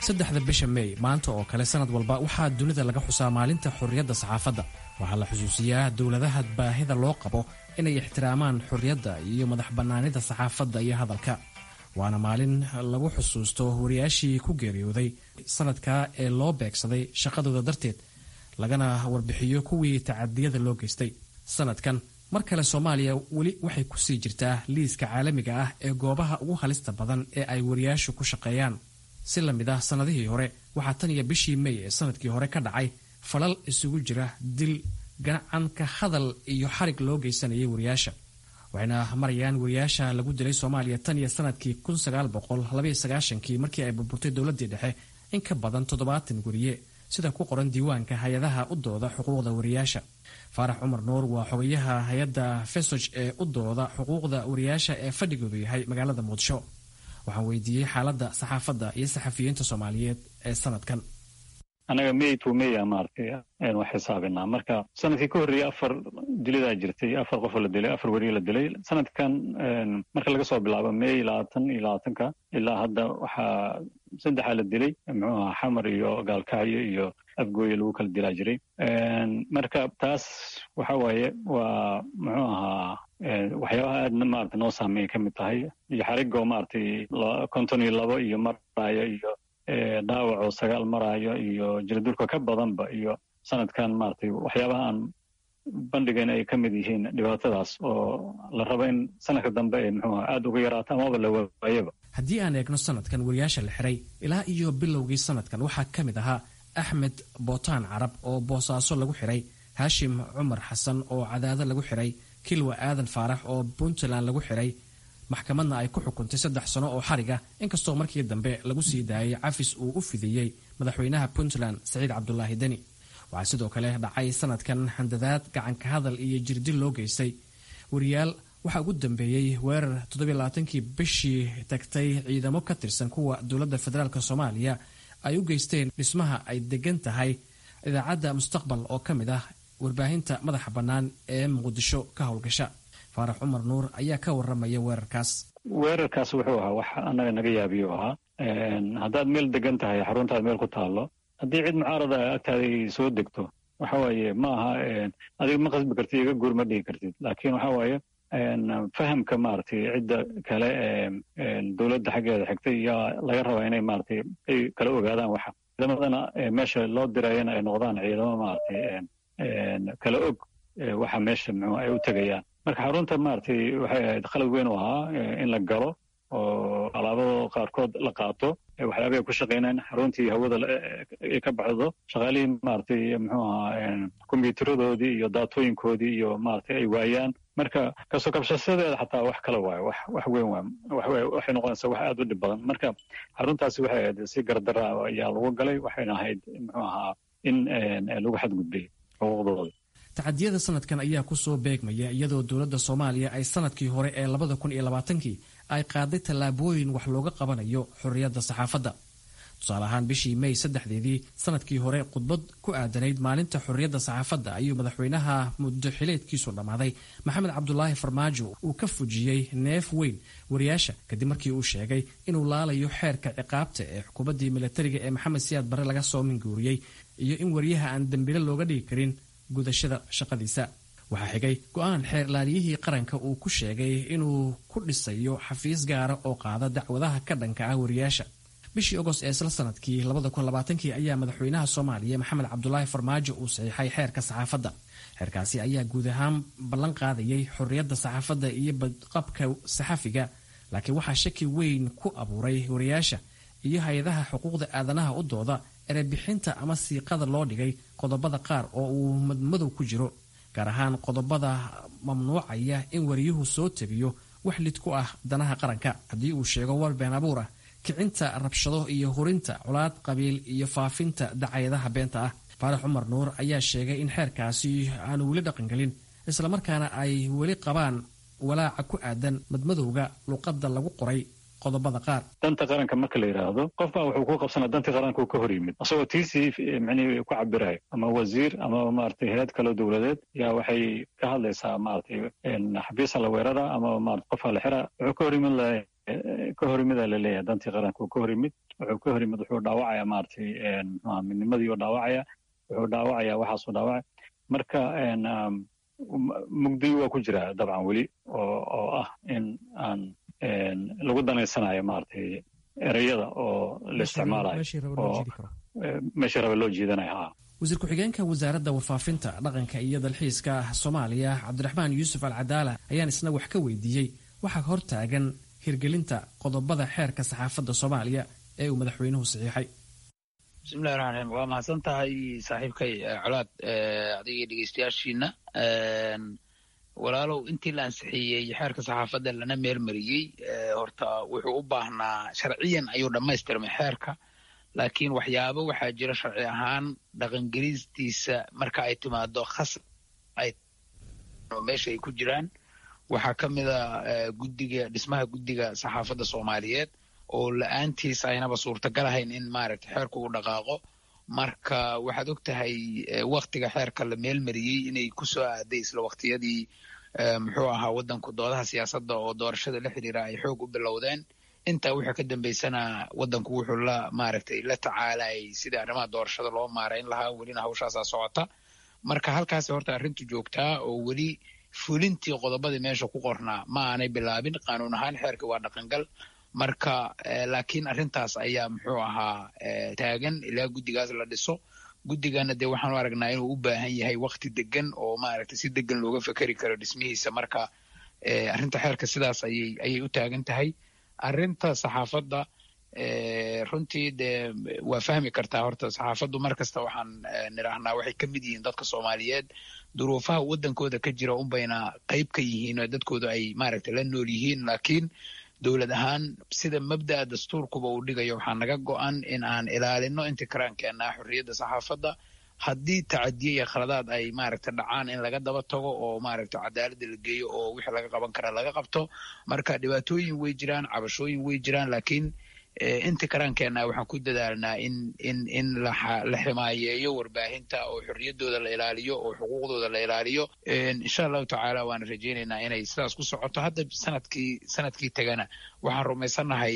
[SPEAKER 18] saddexda bisha meey maanta oo kale sanad walba waxaa dunida laga xusaa maalinta xorriyadda saxaafadda waxaa la xusuusiyaa dowladaha baahida loo qabo inay ixtiraamaan xorriyadda iyo madax bannaanida saxaafadda iyo hadalka waana maalin lagu xusuusto wariyaashii ku geeriyooday sanadkaa ee loo beegsaday shaqadooda darteed lagana warbixiyo kuwii tacadiyada loo geystay sanadkan mar kale soomaaliya weli waxay kusii jirtaa liiska caalamiga ah ee goobaha ugu halista badan ee ay wariyaashu ku shaqeeyaan si la mid ah sannadihii hore waxaa tan iyo bishii mey ee sanadkii hore ka dhacay falal isugu jira dil ganacan ka hadal iyo xarig loo geysanayay wariyaasha waxayna marayaan wariyaasha lagu dilay soomaaliya tan iyo sanadkii kii markii ay burburtay dowladdii dhexe in ka badan toddobaatan wariye sida ku qoran diiwaanka hay-adaha u dooda xuquuqda wariyaasha faarax cumar nuur waa xogayaha hay-adda fesoj ee u dooda xuquuqda wariyaasha ee fadhigoodu yahay magaalada muqdisho waxaan weydiiyey xaaladda saxaafadda iyo saxafiyiinta soomaaliyeed ee sanadkan
[SPEAKER 4] annaga may to may a maaragtay aynu xisaabinaa marka sanadkii ka horreeyey afar dilidaa jirtay afar qofoo la dilay afar weriye la dilay sanadkan marka laga soo bilaabo may labaatan iyo labaatanka ilaa hadda waxaa saddexaa la dilay muxuu ahaa xamar iyo gaalkacyo iyo afgooye lagu kala dilaa jiray marka taas waxa waaye waa muxuu ahaa waxyaabaha aadna maarata noo saameeya ka mid tahay iyo xarigoo maaragtay konton iyo labo iyo maraayo iyo dhaawacoo sagaal maraayo iyo jirdurka ka badanba iyo sanadkan maaragtay waxyaabaha aan bandhigan ay ka mid yihiin dhibaatadaas oo la rabo in sanadka dambe ay muxuuha aada uga yaraato amaba la waayaba
[SPEAKER 18] haddii aan eegno sanadkan wariyaasha la xiray ilaa iyo bilowgii sanadkan waxaa ka mid ahaa axmed bootaan carab oo boosaaso lagu xiray haashim cumar xasan oo cadaado lagu xiray kilwa aadan faarax oo puntland lagu xiray maxkamadna ay ku xukuntay saddex sano oo xarig ah inkastoo markii dambe lagu sii daayay cafis uu u fidiyey madaxweynaha puntland saciid cabdulaahi deni waxaa sidoo kale dhacay sanadkan handadaad gacanka hadal iyo jirdil loo geystay wariyaal waxaa ugu dambeeyey weerar toddobaaatankii bishii tagtay ciidamo ka tirsan kuwa dowladda federaalk soomaaliya ay u geysteen dhismaha ay degan tahay idaacadda mustaqbal oo ka mid ah warbaahinta madaxa bannaan ee muqdisho ka howlgasha faarax cumar nuur ayaa ka waramaya weerarkaas
[SPEAKER 4] weerarkaas wuxuu ahaa wax annaga naga yaabiyo ahaa haddaad meel degan tahay xaruntaad meel ku taallo haddii cid mucaarada agtaada ay soo degto waxa waaye ma aha adiga ma qasbi kartid iga guur ma dhigi kartid laakiin waxa waaye fahamka maaragtay cidda kale ee dowladda xaggeeda xigtay yaa laga rabaa inay maaragtay ay kala ogaadaan waxa ciidamadana meesha loo dirayana ay noqdaan ciidamo maaragtay kala og waxa meesha muxuu ay u tegayaan marka xarunta maaragtay waxay ahayd qalad weyn u ahaa in la galo oo alaabado qaarkood la qaato waxyaabay ay ku shaqaynaan xaruntii hawada ay ka baxdo shaqaalihii maaragtay muxuu ahaa kombiyuutaradoodii iyo daatooyinkoodii iyo maaragtay ay waayaan marka kasoo kabshasadeeda xataa wax kale waayo wax wax weyn waay waxay noqonaysaa wax aada u dhib badan marka xaruntaasi waxay ahayd si gardara ayaa lagu galay waxayna ahayd muxuu ahaa in lagu xadgudbay xuquuqdooda
[SPEAKER 18] tacadiyada sanadkan ayaa kusoo beegmaya iyadoo dowladda soomaaliya ay sanadkii hore ee labada kun iyo labaatankii ay qaaday tallaabooyin wax looga qabanayo xorriyadda saxaafadda tusaale ahaan bishii mey saddexdeedii sanadkii hore khudbad ku aadanayd maalinta xorriyadda saxaafadda ayuu madaxweynaha muddo xileedkiisu dhammaaday maxamed cabdulaahi farmaajo uu ka fujiyey neef weyn wariyaasha kadib markii uu sheegay inuu laalayo xeerka ciqaabta ee xukuumaddii milatariga ee maxamed siyaad barre laga soo minguuriyey iyo in wariyaha aan dembile looga dhigi karin gudashada shaqadiisa waxaa xigay go-aan xeer laaliyihii qaranka uu ku sheegay inuu ku dhisayo xafiis gaara oo qaada dacwadaha ka dhanka ah wariyaasha bishii ogost ee isla sanadkii kii ayaa madaxweynaha soomaaliya maxamed cabdulaahi farmaajo uu saxiixay xeerka saxaafadda xeerkaasi ayaa guud ahaan ballan qaadayay xorriyadda saxaafadda iyo badqabka saxafiga laakiin waxaa shaki weyn ku abuuray wariyaasha iyo hay-adaha xuquuqda aadanaha u dooda erebixinta ama siiqada loo dhigay qodobada qaar oo uu madmadow ku jiro gaar ahaan qodobada mamnuucaya in wariyuhu soo tebiyo wax lid ku ah danaha qaranka haddii uu sheego war been abuur ah kicinta rabshado iyo hurinta colaad qabiil iyo faafinta dacayadaha beenta ah faarax cumar nuur ayaa sheegay in xeerkaasi aanu weli dhaqangelin islamarkaana ay weli qabaan walaaca ku aadan madmadowga luqadda lagu qoray qodobada qaar
[SPEAKER 4] danta qaranka marka la yidhaahdo qof baa wuxuu ku qabsanaa dantii qaranka uu ka hor yimid isagoo tiisii micnihii ku cabirayo ama wasiir ama maaragtay hay-ad kaloo dowladeed yaa waxay ka hadlaysaa maaragtay xabiisa la weerara ama maarata qofaa la xira wuxuu ka hor yimid lahay ka hor yimid aa laleeyahay dantii qaranka ka hor yimid wuxuu ka hor yimid wuxuu dhaawacaya maaragtay mxua midnimadii u dhaawacaya wuxuu dhaawacaya waxaasuu dhaawacaya marka mugdiyi waa ku jira dabcan weli oo ah in aan lagu danaysanayo maaragtay ereyada oo la isticmaalayo oo meeshii raba loo jiidanayo ha
[SPEAKER 18] wasiir ku-xigeenka wasaaradda warfaafinta dhaqanka iyo dalxiiska soomaaliya cabdiraxmaan yuusuf alcadaala ayaan isna wax ka weydiiyey waxaa hor taagan hirgelinta qodobada xeerka saxaafadda soomaaliya ee uu madaxweynuhu saxiixay
[SPEAKER 19] bismillahi raxmaan raxiim waa mahadsan tahay saaxiibkay colaad adigii dhegeystayaashiina walaalow intii la ansixiyey xeerka saxaafadda lana meelmariyey horta wuxuu u baahnaa sharciyan ayuu dhammaystirmay xeerka laakiin waxyaabo waxaa jira sharci ahaan dhaqangelistiisa marka ay timaado khas ay meesha ay ku jiraan waxaa ka mid a guddiga dhismaha guddiga saxaafadda soomaaliyeed oo la-aantiis aynaba suurtagal ahayn in maaragtay xeerku uu dhaqaaqo marka waxaad og tahay waktiga xeerka la meelmariyey inay ku soo aaday isla waktiyadii muxuu ahaa waddanku doodaha siyaasadda oo doorashada la xiriira ay xoog u bilowdeen intaa wixii ka dambeysana waddanku wuxuu la maaragtay la tacaalayay sidii arrimaha doorashada loo maarayn lahaa welina hawshaasaa socota marka halkaasi horta arrintu joogtaa oo weli fulintii qodobadii meesha ku qornaa ma aanay bilaabin qaanuun ahaan xeerkii waa dhaqangal marka laakiin arrintaas ayaa muxuu ahaa taagan ilaa guddigaas la dhiso guddigana dee waxaanu aragnaa inuu u baahan yahay wakti degan oo maaragtay si degan looga fekeri karo dhismihiisa marka arrinta xeerka sidaas ayay ayay u taagan tahay arrinta saxaafadda runtii dee waa fahmi kartaa horta saxaafaddu mar kasta waxaan nidhaahnaa waxay ka mid yihiin dadka soomaaliyeed duruufaha waddankooda ka jira unbayna qayb ka yihiin oo dadkooda ay maaragtay la nool yihiin laakiin dowlad ahaan sida mabda'a dastuurkuba uu dhigayo waxaa naga go-an in aan ilaalino intikiraankeenna xorriyadda saxaafadda haddii tacadiye iyo khaladaad ay maaragta dhacaan in laga daba tago oo maaragta cadaaladda la geeyo oo wixii laga qaban kara laga qabto marka dhibaatooyin way jiraan cabashooyin way jiraan laakiin intikiraankeenna waxaan ku dadaalnaa in in in la ximaayeeyo warbaahinta oo xorriyaddooda la ilaaliyo oo xuquuqdooda la ilaaliyo insha allahu tacaala waana rajaynaynaa inay sidaas ku socoto hadda sanadkii sanadkii tegana waxaan rumaysannahay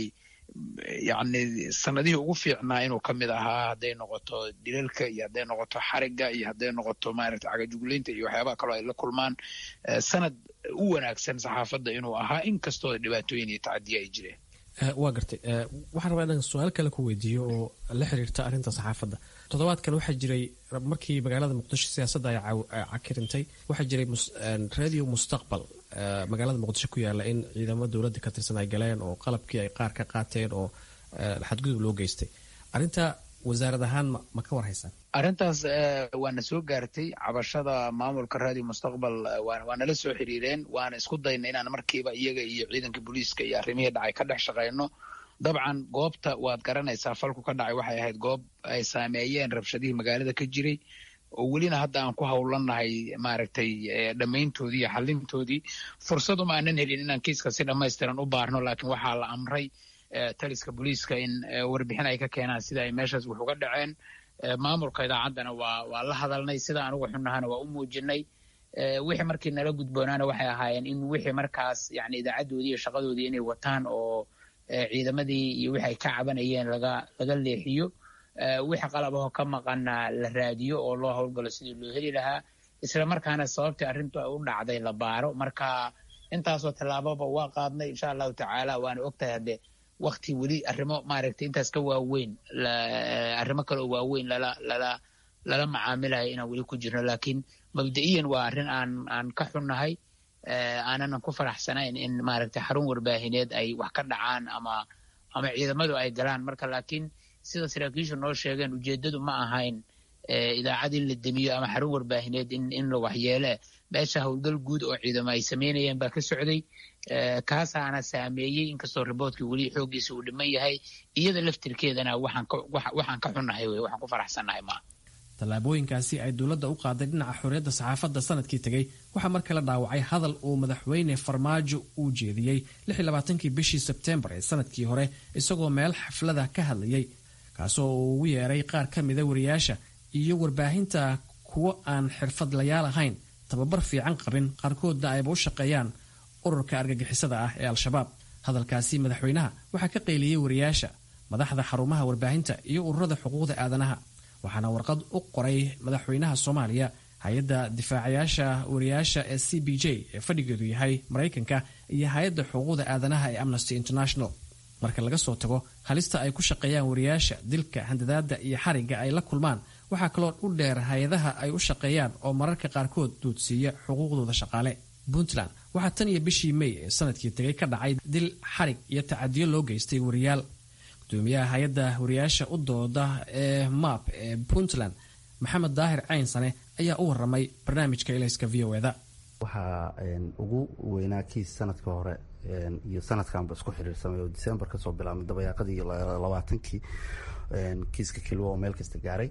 [SPEAKER 19] yacni sanadihii ugu fiicnaa inuu ka mid ahaa hadday noqoto dilalka iyo hadday noqoto xarigga iyo hadday noqoto maaragta cagajuglaynta iyo waxyaabaha kaloo ay la kulmaan sanad u wanaagsan saxaafadda inuu ahaa inkastoo dhibaatooyin iyo tacadiye ay jireen
[SPEAKER 18] waa gartay waxaan rabaa inaan su-aal kale ku weydiiyo oo la xiriirta arrinta saxaafadda toddobaadkan waxaa jiray markii magaalada muqdisho siyaasadda ay cakirintay waxaa jiray radio mustaqbal magaalada muqdisho ku yaala in ciidamo dowladda ka tirsan ay galeen oo qalabkii ay qaar ka qaateen oo xadgudub loo geystay arrinta wasaarad ahaan ma ka war haysaan
[SPEAKER 19] arrintaas waana soo gaartay cabashada maamulka radio mustaqbal waa nala soo xiriireen waana isku dayna inaan markiiba iyaga iyo ciidanka booliiska iyo arrimihii dhacay ka dhex shaqayno dabcan goobta waad garanaysaa falku ka dhacay waxay ahayd goob ay saameeyeen rabshadihii magaalada ka jiray oo welina hadda aan ku howlannahay maaragtay dhammayntoodii iyo xalintoodii fursaduma aanan helin inaan kiiska si dhammaystiran u baarno laakiin waxaa la amray taliska booliiska in warbixin ay ka keenaan sida ay meeshaas wax uga dhaceen maamulka idaacaddana waa waa la hadalnay sida anugu xunnahana waa u muujinay wixii markii nala gudboonaana waxay ahaayeen in wixii markaas yani idaacaddoodii iyo shaqadoodii inay wataan oo ciidamadii iyo wixi ay ka cabanayeen laga laga leexiyo wixii qalabahoo ka maqana la raadiyo oo loo howlgalo sidii loo heli lahaa isla markaana sababtii arrintu ay u dhacday la baaro marka intaasoo tallaababa waa qaadnay insha allahu tacaala waana ogtahay hadde wakti weli arrimo maaragtay intaas ka waaweyn arrimo kale oo waaweyn lala lala lala macaamilayo inaan weli ku jirno laakiin mabda'iyan waa arrin aan aan ka xunnahay aananan ku faraxsanayn in maaragtay xarun warbaahineed ay wax ka dhacaan ama ama ciidamadu ay galaan marka laakiin sida saraakiishu noo sheegeen ujeeddadu ma ahayn idaacad in la demiyo ama xarun warbaahineed in in la waxyeele meesha howlgal guud oo ciidamo ay samaynayeen baa ka socday kaasaana saameeyey inkastoo riboortkii weli xooggiisa uu dhiman yahay iyada laftirkeedana waxaan ka waxaan ka xunnahay wey waxaan ku faraxsannahay maa
[SPEAKER 18] tallaabooyinkaasi ay dowladda u qaaday dhinaca xorriyadda saxaafadda sanadkii tegey waxaa mar kale dhaawacay hadal uu madaxweyne farmaajo uu jeediyey kii bishii sebteembar ee sanadkii hore isagoo meel xaflada ka hadlayay kaasoo uu ugu yeeray qaar ka mida wariyaasha iyo warbaahinta kuwo aan xirfadlayaal ahayn tababar fiican qabin qaarkoodna ayba u shaqeeyaan ururka argagixisada ah ee al-shabaab hadalkaasi madaxweynaha waxaa ka qayliyey wariyaasha madaxda xarumaha warbaahinta iyo ururada xuquuqda aadanaha waxaana warqad u qoray madaxweynaha soomaaliya hay-adda difaacayaasha wariyaasha ee c b j ee fadhigeedu yahay maraykanka iyo hay-adda xuquuqda aadanaha ee amnesty international marka laga soo tago halista ay ku shaqeeyaan wariyaasha dilka handadaada iyo xarigga ay la kulmaan waxaa kaloo u dheer hay-adaha ay u shaqeeyaan oo mararka qaarkood duudsiiya xuquuqdooda shaqaale puntland waxaa tan iyo bishii may ee sanadkii tegay ka dhacay dil xarig iyo tacadiyo loo geystay wariyaal gudoomiyaha hay-adda wariyaasha u dooda ee map ee puntland maxamed daahir caynsane ayaa u waramay barnaamijka ilayska v o eda
[SPEAKER 20] waxaa ugu weynaa kiis sanadka hore iyo sanadkanba isku xiriirsamay oo december kasoo bilaabmay dabayaaqadii labaatankii kiiska kilwa oo meel kasta gaaray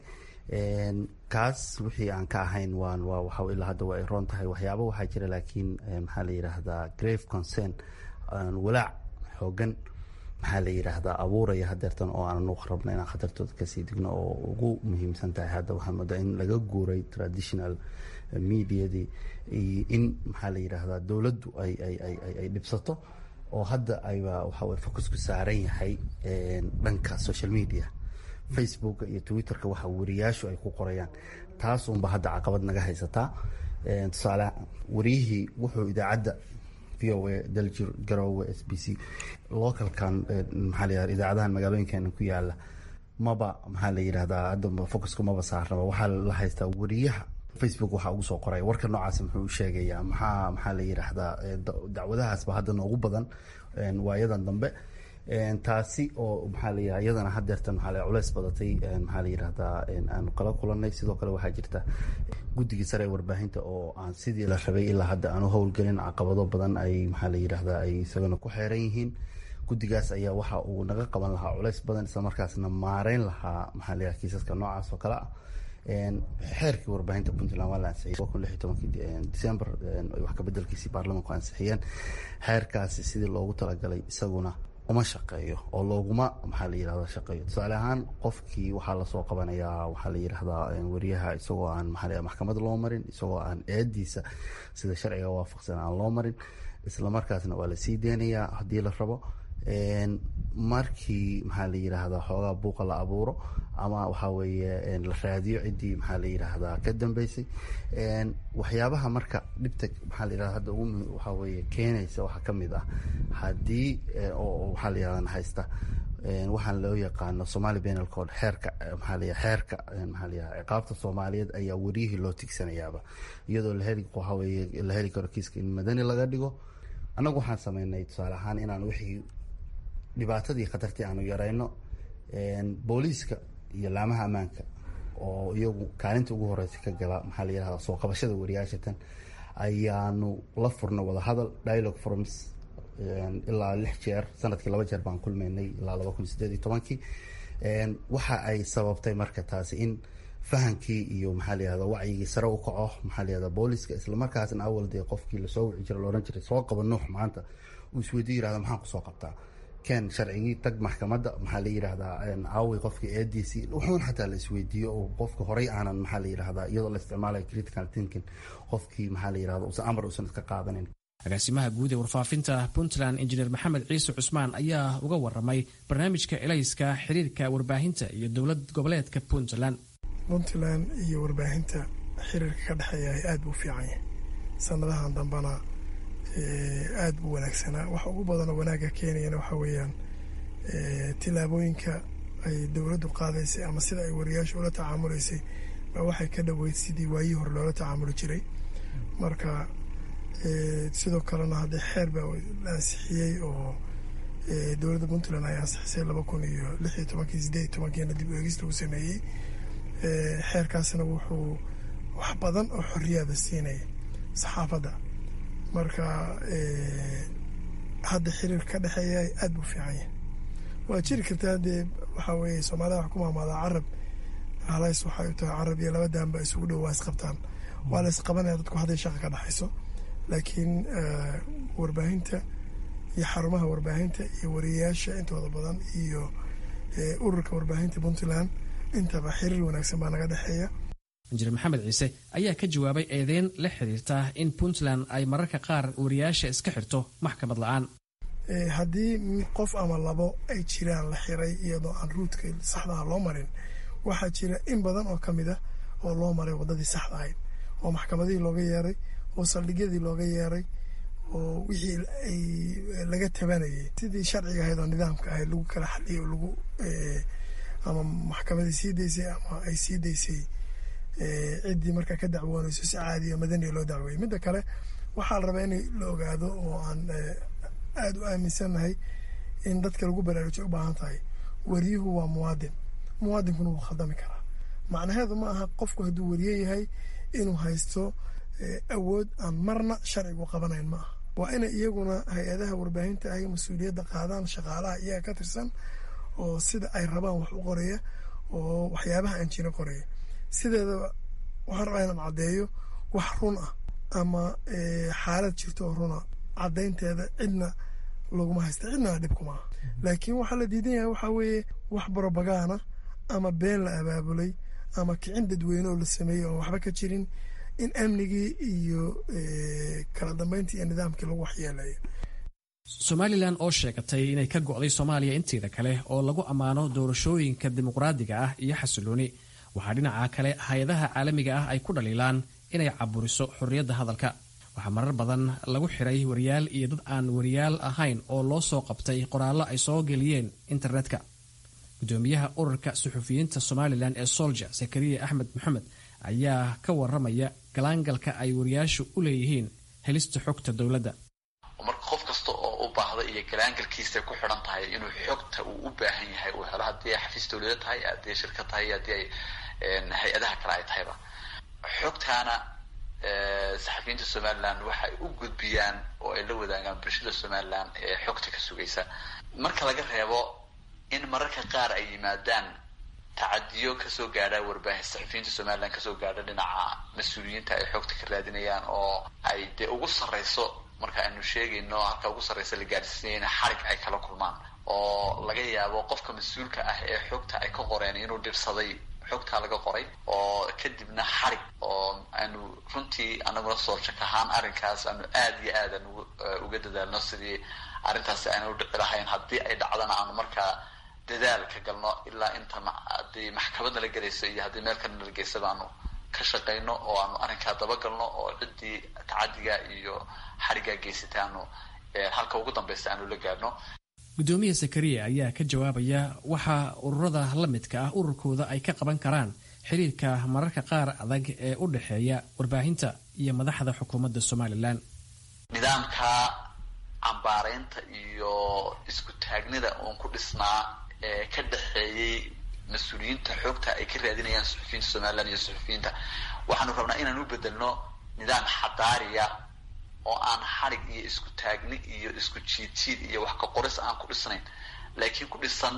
[SPEAKER 20] kaas wixii aan ka ahayn waan waa waxa ilaa hadda waa ay roon tahay waxyaaba waxaa jira laakiin maxaa la yidhaahdaa grave concern walaac xoogan maxaa la yidhaahdaa abuuraya hadeertan oo aanan u rabna inaan khatartooda kasii digno oo ugu muhiimsan tahay hadda waxaa moodaa in laga guuray traditional mediadii in maxaa la yidhaahdaa dowladdu ay ay ay ay dhibsato oo hadda ayba waxa weye focusku saaran yahay dhanka social media facebooka iyo twitterka waxa wariyaashu ay ku qorayaan taas unba hadda caqabad naga haysataa tusaale wariyihii wuxuu idaacadda v o a daljir garowe s b c localkan maxaa la yidhahda idaacadahan magaalooyinkeena ku yaala maba maxaa la yidhahdaa hadda focuska maba saarnaba waxaa la haystaa wariyaha facebook waxaa ugu soo qoraya warka noocaas muxuu sheegayaa maxaa maxaa la yidhaahdaa dacwadahaasba hadda noogu badan waayadan dambe taasi oo maxaa la yidhahda iyadana hadeertan maxaa la culeys badatay maxaa la yidhahdaa aanu kala kulanay sidoo kale waxaa jirta guddigii sare ee warbaahinta oo aan sidii la rabay ilaa hadda aanu howlgelin caqabado badan ay maxaa la yidhahdaa ay isagana ku xeeran yihiin guddigaas ayaa waxa uu naga qaban lahaa culeys badan isla markaasna maareyn lahaa maxaa la yidhahda kiisaska noocaas oo kale ah xeerkii warbaahinta puntland waa la ansixiyey kun lix iyo tobankii december wax kabedelkiisii baarlamanku ansixiyeen xeerkaasi sidii loogu talagalay isaguna uma shaqeeyo oo looguma maxaa la yidhahda shaqeeyo tusaale ahaan qofkii waxaa lasoo qabanayaa waxaa la yidhahdaa wariyaha isagoo aan maxaa la maxkamad loo marin isagoo aan eediisa sida sharciga waafaqsan aan loo marin isla markaasna waa lasii deynayaa haddii la rabo markii maxaa la yidhaahdaa xoogaa buuqa la abuuro ama waxaa weeye la raadiyo ciddii maxaa la yidhaahdaa ka dambeysay waxyaabaha marka dhibta maxaa la yidhahda hadda ugu waxaa weeye keenaysa waxaa ka mid ah haddii oo waxaa la yidhahdaa haysta waxaan loo yaqaano somali penal code xeerka maxaa la xeerka maxaa la yidhahda ciqaabta soomaaliyeed ayaa wariyihii loo tigsanayaaba iyadoo la heli waxaa weeye la heli karo kiiska in madani laga dhigo annagu waxaan sameynay tusaale ahaan inaan wixii dhibaatadii khatartii aanu yarayno booliiska iyo laamaha ammaanka oo iyagu kaalinta ugu horeysa ka gala maxaa la yidhahda soo qabashada wariyaashatan ayaanu la furna wadahadal dialogue forums ilaa lix jeer sanadkii laba jeer baan kulmaynay ilaa laba kun sideed iyo tobankii waxa ay sababtay marka taasi in fahankii iyo maxaa la yihahda wacyigii sare u kaco maxaa la yihahda booliska islamarkaasna awal dee qofkii lasoo wici jira loodhan jiray soo qaba nuux maanta uu isweydiyo yirahda maxaan kusoo qabtaa ken sharcigii tag maxkamadda maxaa la yidhahdaa caawi qofka eediisii wuxuun xataa la isweydiiyo oo qofka horey aanan maxaa la yidhahdaa iyadoo la isticmaalayo critical thinking qofkii maxaa la yidhahda usan amar usan iska qaadanin
[SPEAKER 18] agaasimaha guud ee warfaafinta puntland injineer maxamed ciise cusmaan ayaa uga waramay barnaamijka elayska xiriirka warbaahinta iyo dowlad goboleedka puntland
[SPEAKER 21] puntland iyo warbaahinta xiriirka ka dhexeeya aada buu fiican yahay sanadahan dambena aada buu wanaagsanaa waxa ugu badanoo wanaagga keenayana waxaa weeyaan tillaabooyinka ay dowladdu qaadaysay ama sida ay wariyaasha ula tacaamulaysay baa waxay ka dhoweyd sidii waayihii hore loola tacaamuli jiray marka sidoo kalena haddee xeer baa la ansixiyey oo dowladda puntland ay ansixisay laba kun iyo lix iyo tobankii sideed iyo tobankiina dib u eegista uu sameeyey xeerkaasna wuxuu wax badan oo xorriyaaba siinaya saxaafadda marka hadda xiriirka ka dhexeeya aada buu fiican yahay waa jiri kartaa dee waxaa weeye soomaalida wax ku maamaadaa carab halays waxay u tahay carab iyo laba daanba isugu dhow waa isqabtaan waa la isqabanaya dadku hadday shaqa ka dhexayso laakiin warbaahinta iyo xarumaha warbaahinta iyo wariyayaasha intooda badan iyo ururka warbaahinta puntland intaba xiriir wanaagsan baa naga dhexeeya
[SPEAKER 18] injineer maxamed ciise ayaa ka jawaabay eedeyn la xiriirta in puntland ay mararka qaar wariyaasha iska xirto maxkamad la-aan
[SPEAKER 21] haddii qof ama labo ay jiraan la xiray iyadoo aan ruudka saxdaha loo marin waxaa jira in badan oo kamid ah oo loo maray wadadii saxda ahayd oo maxkamadihii looga yeeray oo saldhigyadii looga yeeray oo wixii ay laga tabanayay sidii sharciga ahayd oo nidaamka ahayd lagu kala xaliyay oo lagu ama maxkamadii sii daysay ama ay sii daysay ciddii markaa ka dacwoonayso si caadiya madaniya loo dacweeyey midda kale waxaa la rabaa in la ogaado oo aan aada u aaminsannahay in dadka lagu baraarujiyo u baahan tahay wariyuhu waa muwaadin muwaadinkuna wuu khaldami karaa macnaheedu ma aha qofku hadduu wariye yahay inuu haysto awood aan marna sharcigu qabanayn ma aha waa inay iyaguna hay-adaha warbaahinta ay mas-uuliyadda qaadaan shaqaalaha iyaga ka tirsan oo sida ay rabaan wax u qoraya oo waxyaabaha aan jira qoraya sideedaba waxaan rabaa inaan caddeeyo wax run ah ama xaalad jirto oo runa caddaynteeda cidna laguma haysta cidnana dhibkuma aha laakiin waxaa la diidan yahay waxaa weeye wax brobagana ama been la abaabulay ama kicin dadweyne oo la sameeyey oon waxba ka jirin in amnigii iyo kala dambeyntii iyo nidaamkii lagu waxyeelayo
[SPEAKER 18] somalilan oo sheegatay inay ka go'day soomaaliya inteeda kale oo lagu ammaano doorashooyinka dimuqraadiga ah iyo xasilooni waxaa dhinaca kale hay-adaha caalamiga ah ay ku dhaliilaan inay caburiso xorriyadda hadalka waxaa marar badan lagu xiray wariyaal iyo dad aan wariyaal ahayn oo loo soo qabtay qoraallo ay soo geliyeen internetka gudoomiyaha ururka suxufiyiinta somalilan ee solja zakariya axmed maxamed ayaa ka waramaya galaangalka ay wariyaashu u leeyihiin helista xogta dowladda
[SPEAKER 5] marka qof kasta oo u baahda iyo galaangalkiisa ku xidhan tahay inuu xogta uu u baahan yahay uu helo haddii ay xafiis dowlada tahay haddii ay shirkad tahay haddii ay hay-adaha kale ay tahayba xogtaana saxafiyiinta somalilan waxay u gudbiyaan oo ay la wadaagaan bulshada somalilan ee xogta ka sugaysa marka laga reebo in mararka qaar ay yimaadaan tacadiyo kasoo gaadha warbaahin saxafiyiinta somalilan kasoo gaadha dhinaca mas-uuliyiinta ay xogta ka raadinayaan oo ay dee ugu sarreyso marka aynu sheegayno halka ugu sarreysa la gaadhsiinayna xarig ay kala kulmaan oo laga yaabo qofka mas-uulka ah ee xogta ay ka qoreen inuu dhibsaday xogtaa laga qoray oo kadibna xarig oo aanu runtii anaguna soorjak ahaan arrinkaas aanu aada iyo aad aan uga dadaalno sidii arrintaasi aanu dhici lahayn haddii ay dhacdana aanu markaa dadaal ka galno ilaa inta haddii maxkamad nala gelayso iyo haddii meel kale nala geysaba aanu ka shaqayno oo aanu arrinkaa dabagalno oo ciddii tacadiga iyo xariggaa geysatay aanu halka ugu dambeysa aanu la gaadhno
[SPEAKER 18] gudoomiya zakariya ayaa ka jawaabaya waxa ururada la midka ah ururkooda ay ka qaban karaan xiriirka mararka qaar adag ee u dhexeeya warbaahinta iyo madaxda xukuumadda somalilan
[SPEAKER 5] nidaamka cambaaraynta iyo isku taagnida uun ku dhisnaa ee ka dhexeeyey mas-uuliyiinta xoogta ay ka raadinayaan suxufiyiinta somalilan iyo suxufiyiinta waxaanu rabnaa inaan u bedelno nidaam xadaariya oo aan xarig iyo isku taagni iyo isku jiidjiid iyo wax ka qoris aan ku dhisnayn laakiin ku dhisan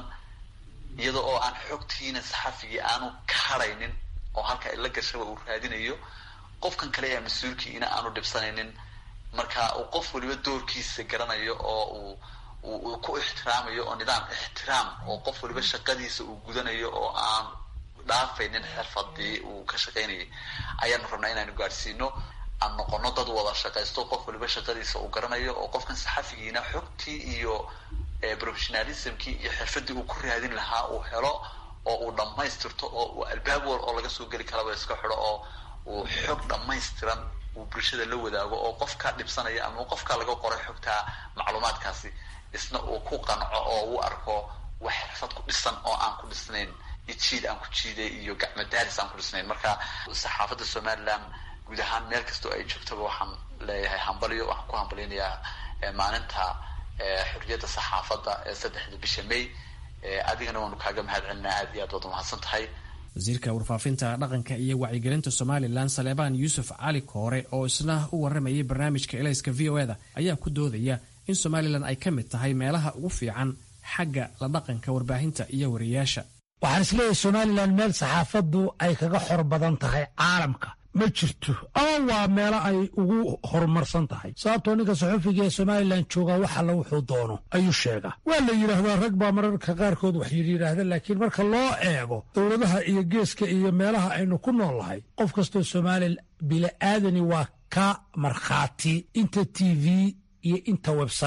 [SPEAKER 5] iyada oo aan xogtiina saxafigii aanu ka haraynin oo halka ila gashaba uu raadinayo qofkan kale ee mas-uulkiina aanu dhibsanaynin marka uu qof waliba doorkiisa garanayo oo uu uu ku ixtiraamayo oo nidaam ixtiraam oo qof waliba shaqadiisa uu gudanayo oo aan dhaafaynin xirfadii uu ka shaqaynayay ayaanu rabnaa inaanu gaadhsiino aan noqono dad wada shaqaysto qof waliba shaqadiisa uu garanayo oo qofkan saxafigiina xogtii iyo professionalismkii iyo xirfadii uu ku raadin lahaa uu helo oo uu dhammaystirto oo uu albaab wal oo laga soo geli karaba iska xidho oo uu xog dhammaystiran uu bulshada la wadaago oo qofkaa dhibsanaya ama qofkaa laga qoray xogtaa macluumaadkaasi isna uu ku qanco oo uu arko wax xirfad ku dhisan oo aan ku dhisnayn ijiid aan ku jiiday iyo gacmo daaris aan ku dhisnayn marka saxaafadda somalilan guud ahaan meel kastoo ay joogtaba waxaan leeyahay hambalyo waxaan ku hambalyanayaa maalinta xorriyadda saxaafadda ee saddexda bisha may adigana waanu kaaga mahad celinaa aad iyo aad waad umahadsan tahay
[SPEAKER 18] wasiirka warfaafinta dhaqanka iyo wacyigelinta somalilan saleebaan yuusuf cali koore oo isna u waramayay barnaamijka elayska v o eda ayaa ku doodaya in somalilan ay ka mid tahay meelaha ugu fiican xagga la dhaqanka warbaahinta iyo wariyaasha
[SPEAKER 22] waxaan isleeyahay somalilan meel saxaafaddu ay kaga xor badan tahay caalamka ma jirto ama waa meelo ay ugu horumarsan tahay sababtoo ninka saxufiga ee somalilan joogaa wax alla wuxuu doono ayuu sheegaa waa la yidhaahdaa rag baa mararka qaarkood wax yidhaahda laakiin marka loo eego dowladaha iyo geeska iyo meelaha aynu ku nool nahay qof kastoo somalilan bili'aadani waa ka markhaati inta t v iyo inta website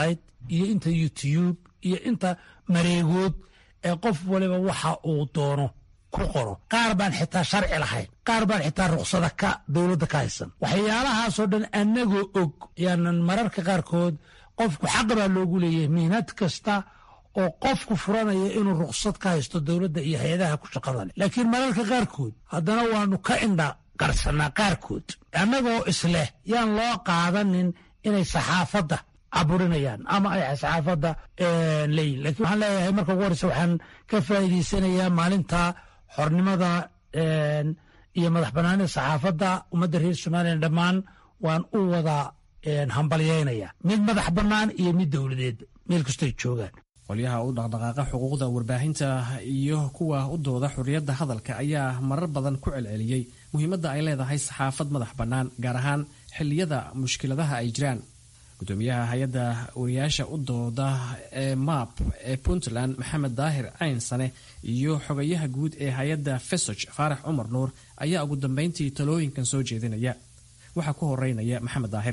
[SPEAKER 22] iyo inta youtube iyo inta mareegood ee qof waliba waxa uu doono ku qoro qaar baan xitaa sharci lahayn qaar baan xitaa ruksada ka dowladda ka haysan waxyaalahaasoo dhan annagoo og yaanan mararka qaarkood qofku xaq baa loogu leeyahay mihnad kasta oo qofku furanaya inuu ruksad ka haysto dowladda iyo hay-adaha ku shaqada leh laakiin mararka qaarkood haddana waanu ka indha qarsanaa qaarkood annagoo isleh yaan loo qaadanin inay saxaafadda caburinayaan ama ay saxaafadda leeyihin lakiin waxaan leeyahay marka ugu horeysa waxaan ka faa'iidaysanayaa maalinta xornimada iyo madax banaanida saxaafadda ummadda reer somalilan dhammaan waan u wada hambalyeynaya mid madax bannaan iyo mid dowladeed meel kastoy joogaan
[SPEAKER 18] qolyaha u dhaqdhaqaaqa xuquuqda warbaahinta iyo kuwa u dooda xorriyadda hadalka ayaa marar badan ku celceliyey muhiimadda ay leedahay saxaafad madax bannaan gaar ahaan xilliyada mushkiladaha ay jiraan gudoomiyaha hay-adda wariyaasha u dooda ee map ee puntland maxamed daahir caynsane iyo xogayaha guud ee hay-adda fesog faarax cumar nuur ayaa ugu dambeyntii talooyinkan soo jeedinaya waxaa ku horeynaya maxamed daahir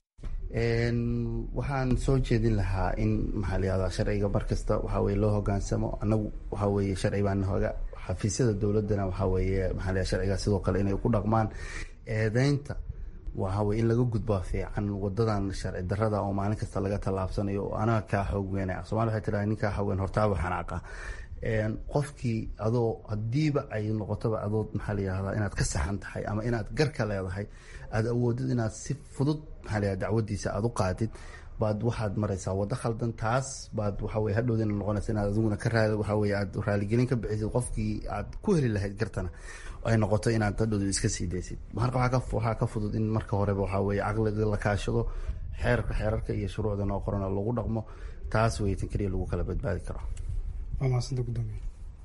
[SPEAKER 20] waxaan soo jeedin lahaa in maxaa layihahdaa sharciga mar kasta waxaa weye loo hogaansamo annagu waxaa weeye sharci baan hoga xafiisyada dowladdana waxaa weeye maxaa layaha sharciga sidoo kale inay ku dhaqmaan eedeynta waxa weye in laga gudbaa fiican wadadan sharci darada oo maalin kasta laga tallaabsanayo oo anaga kaa xoog weynaya somalia waxay tiraa ninkaa xoog weyn hortaaba xanaaqa qofkii adoo hadiiba ay noqotoba adood maxaa layihahdaa inaad ka saxan tahay ama inaad garka leedahay aada awoodid inaad si fudud maxaa layihahda dacwadiisa aada u qaadid baad waxaad maraysaa waddo khaldan taas baad waxa weye hadhowdina noqonaysa inaad adiguna ka raad waxa weye aad raaligelin ka bixisid qofkii aad ku heli lahayd gartana ay noqoto inaad hadhowda iska sii daysid marka waxaa ka fudud in marka horeba waxaa weye caqliga la kaashado xeerka xeerarka iyo shuruucda noo qorana lagu dhaqmo taas wey tan keliya lagu kala badbaadi karo
[SPEAKER 11] waa mahadsanta gudoomiye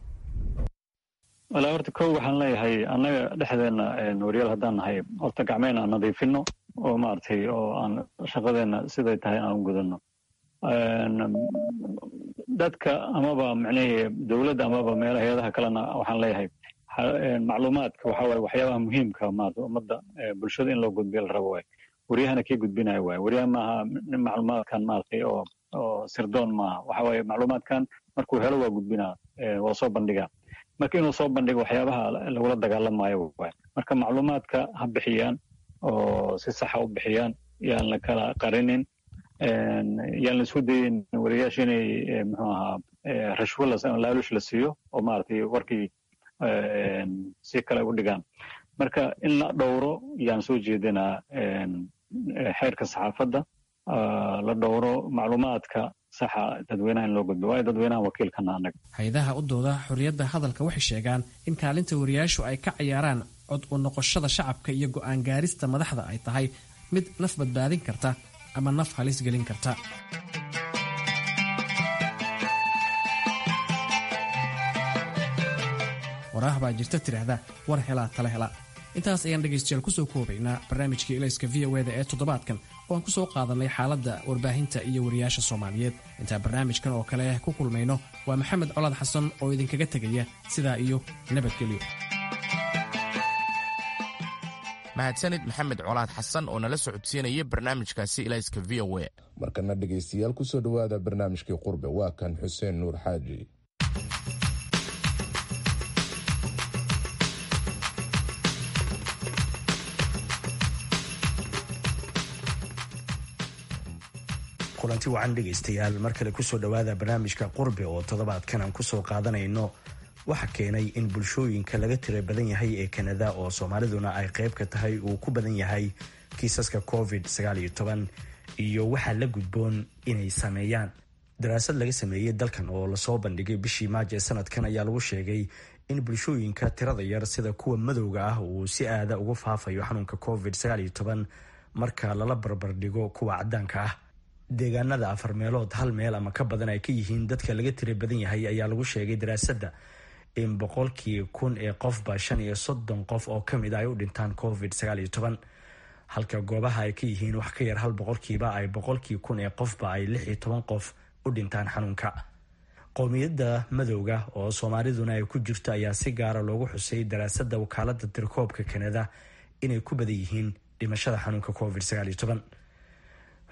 [SPEAKER 4] walaa horta kow waxaan leeyahay annaga dhexdeena waryaal haddaan nahay horta gacmeen aan nadiifino oo maaragtay oo aan shaqadeena siday tahay aan u gudano dadka amaba macnihii dowladda amaba meel hay-adaha kalena waxaan leeyahay macluumaadka waxa waye waxyaabaha muhiimka maarata ummadda bulshada in loo gudbiyo la rabo waay waryahana kii gudbinayo waay waryaha maaha macluumaadkan maaragtay oo oo sirdoon maaha waxa waye macluumaadkan markuu helo waa gudbinaa waa soo bandhigaa marka inuu soo bandhigo waxyaabaha lagula dagaalamayo waay marka macluumaadka ha bixiyaan oo si saxa u bixiyaan yaan la kala qarinin yaan la isku dayin wariyaasha inay muxuu ahaa rashwo laalush la siiyo oo maaragtay warkii si kale u dhigaan marka in la dhowro yaan soo jeedinaa xeerka saxaafadda la dhowro macluumaadka saxa dadweynaha in loo gudbo waayo dadweynaha wakiilkana annaga
[SPEAKER 18] hay-adaha u dooda xorriyadda hadalka waxay sheegaan in kaalinta wariyaashu ay ka cayaaraan cod u noqoshada shacabka iyo go'aan gaarista madaxda ay tahay mid naf badbaadin karta ama naf halis gelin karta waraah baa jirta tidhaahda war helaa tala hela intaas ayaan dhegaystayaal kusoo koobaynaa barnaamijkii ilayska v o eda ee toddobaadkan oo aan ku soo qaadanay xaaladda warbaahinta iyo wariyaasha soomaaliyeed intaan barnaamijkan oo kale ku kulmayno waa maxamed colaad xasan oo idinkaga tegaya sidaa iyo nabadgelyo
[SPEAKER 2] mahadsanid maxamed colaad xasan oo nala socodsiinaya barnaamijkaasi ilayska v o e
[SPEAKER 1] markana dhegaystayaal kusoo dhowaada barnaamijkii qurbe waa kan xuseen nuur xaaji
[SPEAKER 3] kulanti wacan dhegaystayaal mar kale kusoo dhowaada barnaamijka qurbe oo toddobaadkan aan kusoo qaadanayno waxa keenay in bulshooyinka laga tira badan yahay ee kanada oo soomaaliduna ay qayb ka tahay uu ku badan yahay kiisaska covid iyo waxaa la gudboon inay sameeyaan daraasad laga sameeyey dalkan oo lasoo bandhigay bishii maajo ee sanadkan ayaa lagu sheegay in bulshooyinka tirada yar sida kuwa madowga ah uu si aada ugu faafayo xanuunka covid marka lala barbardhigo kuwa cadaanka ah deegaanada afar meelood hal meel ama ka badan ay ka yihiin dadka laga tira badan yahay ayaa lagu sheegay daraasadda in boqolkii kun ee qofba shan iyo soddon qof oo kamid a ay u dhintaan covid halka goobaha ay ka yihiin wax ka yar hal boqolkiiba ay boqolkii kun ee qofba ay lix iyo toban qof u dhintaan xanuunka qowmiyadda madowga oo soomaaliduna ay ku jirto ayaa si gaara loogu xusay daraasadda wakaalada tirkoobka kanada inay ku badan yihiin dhimashada xanuunka covid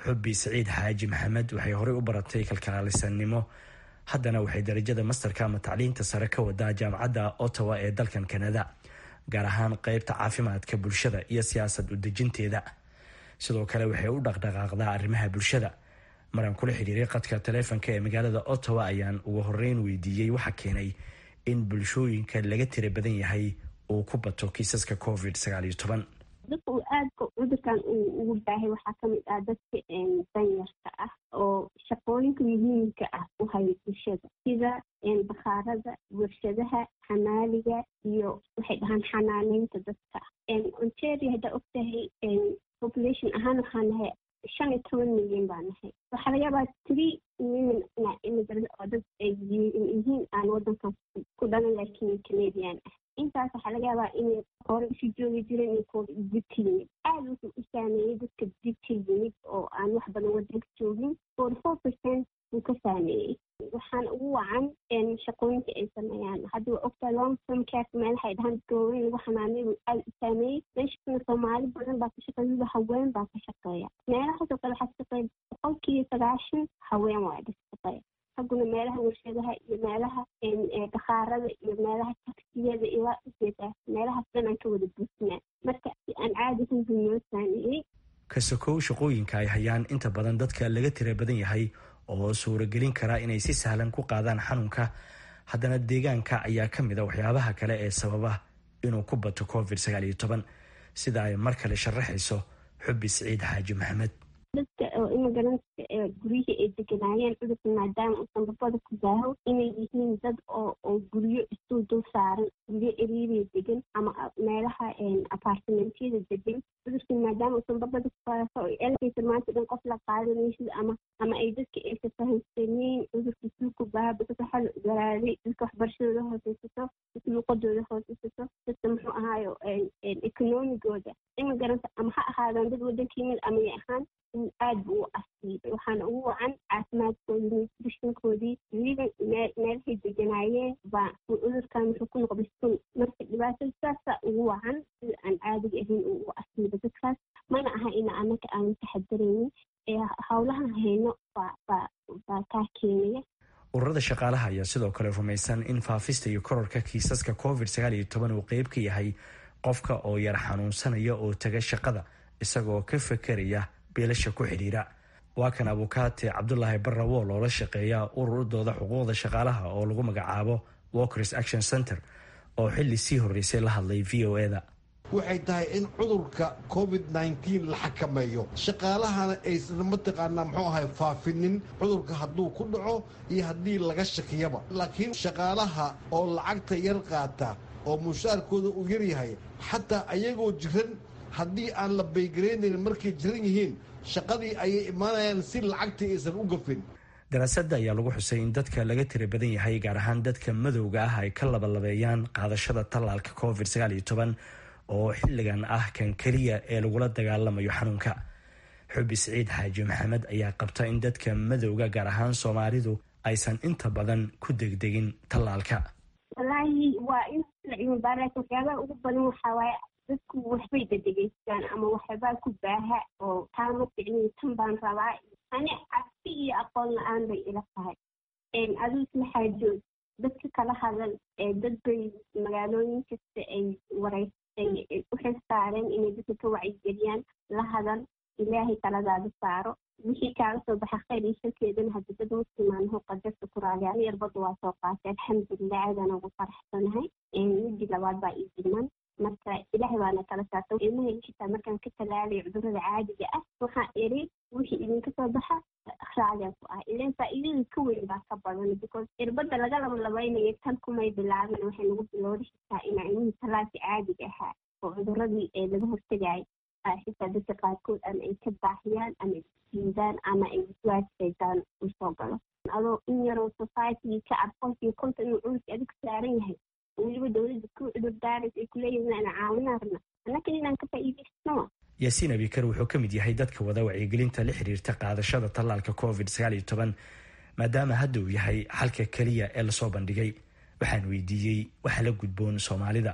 [SPEAKER 3] xubbi siciid xaaji maxamed waxay horey u baratay kalkaalisanimo haddana waxay darajada masterka ama tacliinta sare ka wadaa jaamacadda ottawa ee dalkan kanada gaar ahaan qeybta caafimaadka bulshada iyo siyaasad udejinteeda sidoo kale waxay u dhaqdhaqaaqdaa arrimaha bulshada maraan kula xiriiray qadka taleefonka ee magaalada ottawa ayaan ugu horeyn weydiiyey waxa keenay in bulshooyinka laga tira badan yahay uu ku bato kiisaska covid sagaaliyo toban
[SPEAKER 6] dadka uu aadka cudurkan uu ugu baahay waxaa kamid ah dadka danyarka ah oo shaqooyinka muhiimka ah u haya bulshada sida bakhaarada warshadaha xamaaliga iyo waxay dhahaan xanaaneynta dadka ontario haddaa ogtahay population ahaan waxaa nahay shan iyo toban milyan baa nahay waxaa laga yaabaa three million immigrant oo dad ay yihiin aan wadankaas ku dhalan laakiin canadian ah intaas waxaa laga yaabaa inay hore isu joogi jireen iyo kuwa dib ka yimid aada wuxuu u saameeyey dadka dib ka yimid oo aan wax badan wadanka joogin forty four percent wuu ka saameeyey waxaana ugu wacan shaqooyinka ay sameeyaan hadda waa ogtaa long term care meelahay dhahaan dadka waaweyn lagu xanaanay wuu aada u saameeyey meeshana soomaali badan baa ka shaqeeya haween baa ka shaqeeya meelahaasoo kale waxaa ka shaqeeya boqolkiiba sagaashan haween waa ka shaqeeya hagguna meelaha warshadaha iyo meelaha bakhaarada iyo meelaha taksiyada ilaa ujeedaa meelahaas dhan aan ka wada buusinaa marka si aan caadi hunbi noo saameeyey
[SPEAKER 3] kasakow shaqooyinka ay hayaan inta badan dadka laga tira badan yahay oo suuragelin karaa inay si sahlan ku qaadaan xanuunka haddana deegaanka ayaa ka mid a waxyaabaha kale ee sababa inuu ku bato covid sagaal iyo toban sida ay mar kale sharaxayso xubbi siciid xaaji maxamed
[SPEAKER 6] dadka oo immigrantska ee guryihii ay deganaayeen cudurka maadaama uusan babada ku baaho inay yihiin dad oo oo guryo isuu dul saaran guryo eriiriya degan ama meelaha apartimentyada degan cudurka maadaama uusan babada ku baaho oo elkaysa maanta dhan qof la qaadanaysid ama ama ay dadka aysa fahamsaneyn cudurka isuu ku baaho dadka waxaa la ogolaaday dadka waxbarashadooda hooseysato dadka luuqadooda hooseysato dadka muxuu ahaayo economigooda immigrant ama ha ahaadaan dad wadanka yimid ama ya ahaan aada buu u asiibay waxaana ugu wacan caafimaadkoodii nutritionkoodii weliba meelahay deganaayeen baa cudurkan wuxuu ku noqday sun marka dhibaatada saasaa ugu wacan sida aan caadiga ahayn uu u asiibay dadkaas mana aha ina anaka aanan taxadaraynin ee howlahan hayno baa baa baa kaa keenaya
[SPEAKER 3] ururada shaqaalaha ayaa sidoo kale rumaysan in faafista iyo kororka kiisaska covid sagaal iyo toban uu qeyb ka yahay qofka oo yar xanuunsanaya oo taga shaqada isagoo ka fekeraya biilasha ku xidhiira waa kan abukaate cabdulaahi barrawo loola shaqeeya ururadooda xuquuqda shaqaalaha oo lagu magacaabo walkers action center oo xili sii horreysay la hadlay v o eda
[SPEAKER 8] waxay tahay in cudurka covid nneteen la xakameeyo shaqaalahana aysan mataqaanaa muxuu ahay faafinin cudurka hadduu ku dhaco iyo haddii laga shakiyaba laakiin shaqaalaha oo lacagta yar qaata oo mushaarkooda uu yaryahay xataa ayagoo jiran haddii aan la baygaraynayn markay jiran yihiin shaqadii ayay imaanayaan si lacagtii aysan u gafin
[SPEAKER 3] daraasadda ayaa lagu xusay in dadka laga tira badan yahay gaar ahaan dadka madowga ah ay ka labalabeeyaan qaadashada tallaalka covid sagaal iyo toban oo xilligan ah kan keliya ee lagula dagaalamayo xanuunka xubi siciid xaaji maxamed ayaa qabta in dadka madowga gaar ahaan soomaalidu aysan inta badan ku degdegin tallaalka
[SPEAKER 6] walaahi waa in la cilmibaaraas waxyaabaha ugu badan waxaa waaye dadku waxbay dadegeystaan ama waxbaa ku baaha oo taama ficniyo tan baan rabaa ani cabsi iyo aqoon la-aan bay ila tahay aduu isla xaajood dadka kala hadal dad bay magaalooyin kasta ay wareysay u xil saareen inay dadka ka wacyigeliyaan la hadal ilaahay taladaada saaro wixii kaaga soo baxa khayr iyo sharkeedana hadda dad muslimaanaho qadarta ku raaliya ani yarbada waa soo qaatay alxamdulilah aadaan ugu faraxsanahay midi labaad baa ii diman marka ilaahay baana kala saarta ilmahay xitaa markaan ka talaalay cudurada caadiga ah waxaa iri wixii idinka soo baxa raaliyan ku ah ilan faa'iidada ka weyn baa ka badan because irbada laga labalabeynayo tan kumay bilaabin waxay nagu bilowda xitaa inaa ilmihii talaalka caadiga ahaa oo cuduradii ee laga hortagayo xitaa dadka qaarkood ama ay ka baaxiyaan ama ay diidaan ama ay iswaajsaydaan usoo galo adoo in yaroo society ka cad qolkii konta inuu cudurka adig saaran yahay weliba dowladda ku cudur daaraysa ay kuleeyihin aan caawinaa rabna annakan inaan ka faa'iidaysano
[SPEAKER 3] yaasiin abikar wuxuu ka mid yahay dadka wada wacyigelinta la xiriirta qaadashada tallaalka covid sagaal iyo toban maadaama hadda uu yahay xalka keliya ee lasoo bandhigay waxaan weydiiyey waxa la gudboon soomaalida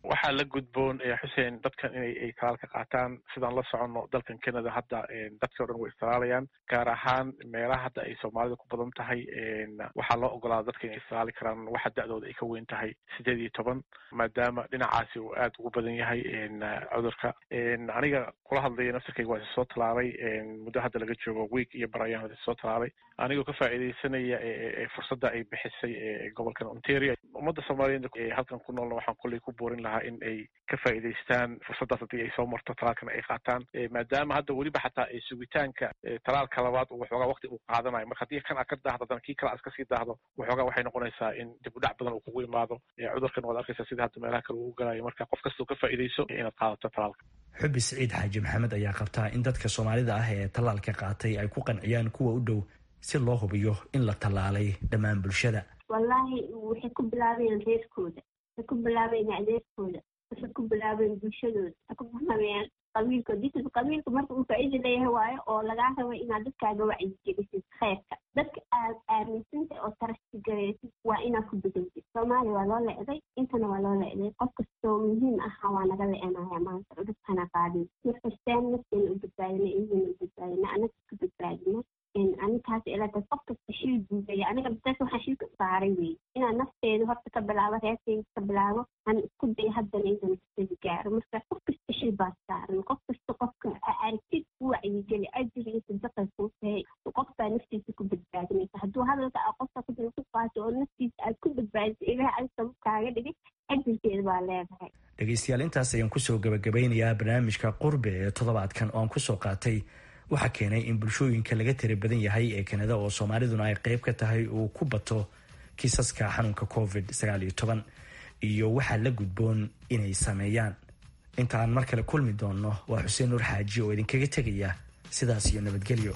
[SPEAKER 9] waxaa la gudboon xuseen dadkan inay ay talaalka qaataan sidaan la soconno dalkan canada hadda dadkii o dhan way istalaalayaan gaar ahaan meelaha hadda ay soomaalida ku badan tahay waxaa loo ogolaada dadka inay istalaali karaan waxa da-dooda ay ka weyn tahay sideed iyo toban maadaama dhinacaasi uu aad ugu badan yahay cudurka aniga kula hadlaya nafsirkayga waa soo talaalay muddo hadda laga joogo week iyo bar ayaan soo talaalay anigoo ka faa'iidaysanaya fursadda ay bixisay gobolkan ontario ummadda soomaaliyeed halkan ku noolna waxaan kulley ku boorin lahaa in ay ka faa'iidaystaan fursaddaas haddii ay soo marto talaalkana ay qaataan maadaama hadda weliba xataa sugitaanka talaalka labaad waxoogaa waqti uu qaadanayo marka haddii kan aad ka daahdo haddana kii kale aad kasii daahdo waxoogaa waxay noqonaysaa in dib u dhac badan uu kugu imaado cudurkan waad arkaysaa sida hadda meelaha kale uu galayo marka qof kastoo ka faa'iidayso inaad qaadato talaalka
[SPEAKER 3] xubi siciid xaaji maxamed ayaa qabtaa in dadka soomaalida ah ee tallaalka qaatay ay ku qanciyaan kuwa u dhow si loo hubiyo in la tallaalay dhammaan bulshada
[SPEAKER 6] wallaahi waxay ku bilaabayaan reerkooda waxay ku bilaabayaan adeerkooda waxay ku bilaabayaan bulshadooda waxay ku bilaabayaan qabiilkooda disib qabiilka marka uu faa'iida leeyahay waayo oo lagaa rabo inaad dadkaaga wacyigelisid kheyrka dadka aad aaminsantay oo tarasigaraysid waa inaad ku bedowdid soomaaliya waa loo lecday intana waa loo lecday qof kastoo muhiim aha waa naga lecenaya maanta cudurkana qaadin markastaan nafteena u badbaadina iyagana u badbaadina anaga ka badbaadino aninkaas ilata qof kasta shil guudaya aniga bisaas waxaan shilka saaray wey inaan nafteeda horta ka bilaabo reerkeyga ka bilaabo aan isku dayo haddana intan kasadi gaaro marka qof kasta shil baa saaran qof kasta qofka aragtid u wacyigeli ajir iyo sadaqay kuu tahay qof baa naftiisa ku badbaadinaysa hadduu hadalka a qofka kudala ku qaato oo naftiisa aad ku badbaadiso ilaah adi sabab kaaga dhigay ajirkeeda baa leedahay
[SPEAKER 3] dhegaystayaal intaas ayaan kusoo gabagabeynayaa barnaamijka qurbe ee toddobaadkan oo aan kusoo qaatay waxaa keenay in bulshooyinka laga tira badan yahay ee kanada oo soomaaliduna ay qeyb ka tahay uu ku bato kiisaska xanuunka covid sagaal iyo toban iyo waxaa la gudboon inay sameeyaan intaan mar kale kulmi doonno waa xuseen nuur xaaji oo idinkaga tegaya sidaas iyo nabadgelyo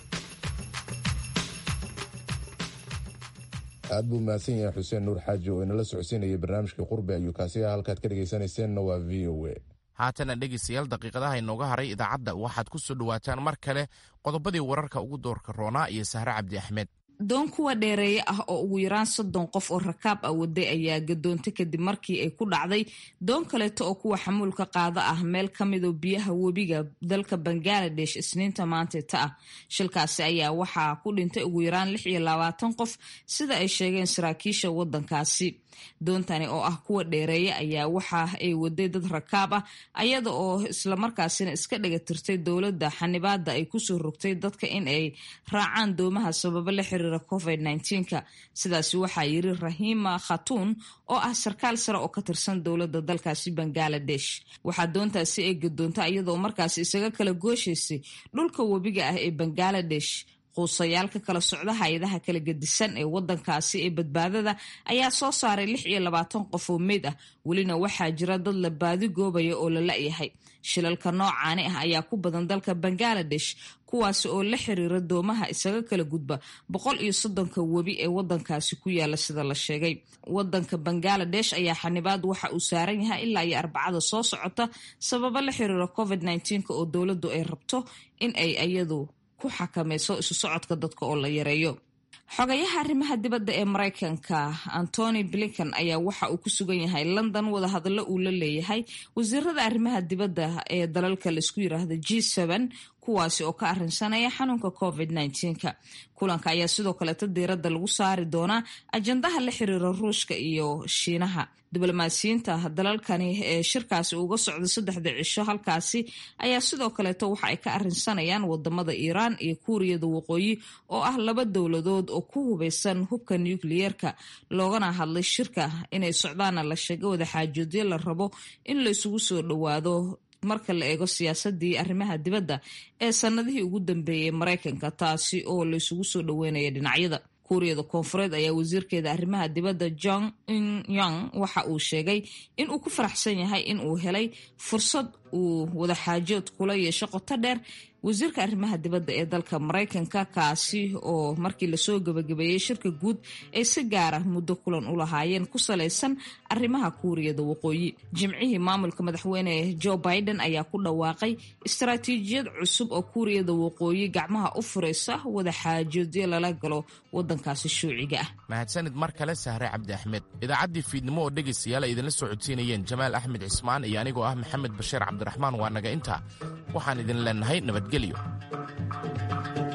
[SPEAKER 1] aad buu mahadsan yahay xuseen nuur xaaji oo inala socodsiinayay barnaamijka qurbe ayuu kaasi ah halkaad ka dhegaysanayseennna waa v o a
[SPEAKER 2] haatana dhegaystayaal daqiiqadaha inooga haray idaacadda waxaad ku soo dhowaataan mar kale qodobadii wararka ugu doorka roonaa iyo sahre cabdi axmed
[SPEAKER 10] doon kuwa dheereeye ah oo ugu yaraan soddon qof oo rakaab ah waday ayaa gadoontay kadib markii ay ku dhacday doon kaleeto oo kuwa xamuulka qaada ah meel ka midoo biyaha webiga dalka bangaladesh isniinta maanteeta ah shilkaasi ayaa waxaa ku dhintay ugu yaraan lix iyo labaatan qof sida ay sheegeen saraakiisha wadankaasi doontani oo ah kuwa dheereeye ayaa waxa ay waday dad rakaab ah ayada oo islamarkaasina iska dhagatirtay dowladda xanibaada ay kusoo rogtay dadka in ay raacaan doomaha sababo la xiriira covid nka sidaasi waxaa yiri rahima khatuun oo ah sarkaal sare oo ka tirsan dowladda dalkaasi bangaladesh waxaa doontaasi ay gadoontay iyadoo markaasi isaga kala gooshaysay dhulka webiga ah ee bangaladesh quusayaalka kala socda hay-adaha kala gedisan ee wadankaasi ee badbaadada ayaa soo saaray lix iyo labaatan qof oo meyd ah welina waxaa jira dad la baadi goobaya oo la la-yahay shilalka noocaani ah ayaa ku badan dalka bangaladesh kuwaasi oo la xiriira doomaha isaga kala gudba boqol iyo soddonka webi ee wadankaasi ku yaala sida la sheegay wadanka bangaladesh ayaa xanibaad waxa uu saaran yahay ilaa iyo arbacada soo socota sababo la xiriira covid nka oo dowladdu ay rabto in ay iyadu ku xakamayso isu socodka dadka oo la yareeyo xogayaha arrimaha dibadda ee maraykanka antony blinkan ayaa waxa uu ku sugan yahay london wadahadallo uu la leeyahay wasiirada arrimaha dibadda ee dalalka laisku yiraahdo g kuwaasi oo ka arinsanaya xanuunka covid nka kulanka ayaa sidoo kaleeta diiradda lagu saari doonaa ajandaha la xiriira ruushka iyo shiinaha diblomaasiyiinta dalalkani ee shirkaasi uga socda saddexda cisho halkaasi ayaa sidoo kaleeto waxa ay ka arinsanayaan wadamada iiraan iyo kuuriyada waqooyi oo ah laba dowladood oo ku hubeysan hubka nukliyeerka loogana hadlay shirka inay socdaana la sheega wadaxaajoodyo la rabo in la isugu soo dhowaado marka la eego siyaasadii arrimaha dibadda ee sanadihii ugu dambeeyey maraykanka taasi oo la isugu soo dhoweynaya dhinacyada kuuriyada koonfureed ayaa wasiirkeeda arrimaha dibadda jong in yang waxa uu sheegay in uu ku faraxsan yahay in uu helay fursad uu wadaxaajood kula yeesho qoto dheer wasiirka arrimaha dibadda ee dalka maraykanka kaasi oo markii lasoo gabagabeeyey shirka guud ay si gaara muddo kulan u lahaayeen ku salaysan arrimaha kuuriyada waqooyi jimcihii maamulka madaxweyne joe biden ayaa ku dhawaaqay istaraatiijiyad cusub oo kuuriyada waqooyi gacmaha u furaysa wadaxaajoodyo lala galo wadankaasi shuuciga ah
[SPEAKER 2] mahadsanid mar kale sahre cabdi axmed idaacaddii fiidnimo oo dhegaystayaal ay idinla soo codsiinayeen jamaal axmed cismaan iyo anigoo ah maxamed bashiir cabdiraxmaan waa naga intaa waxaan idin leenahay nabadgelyo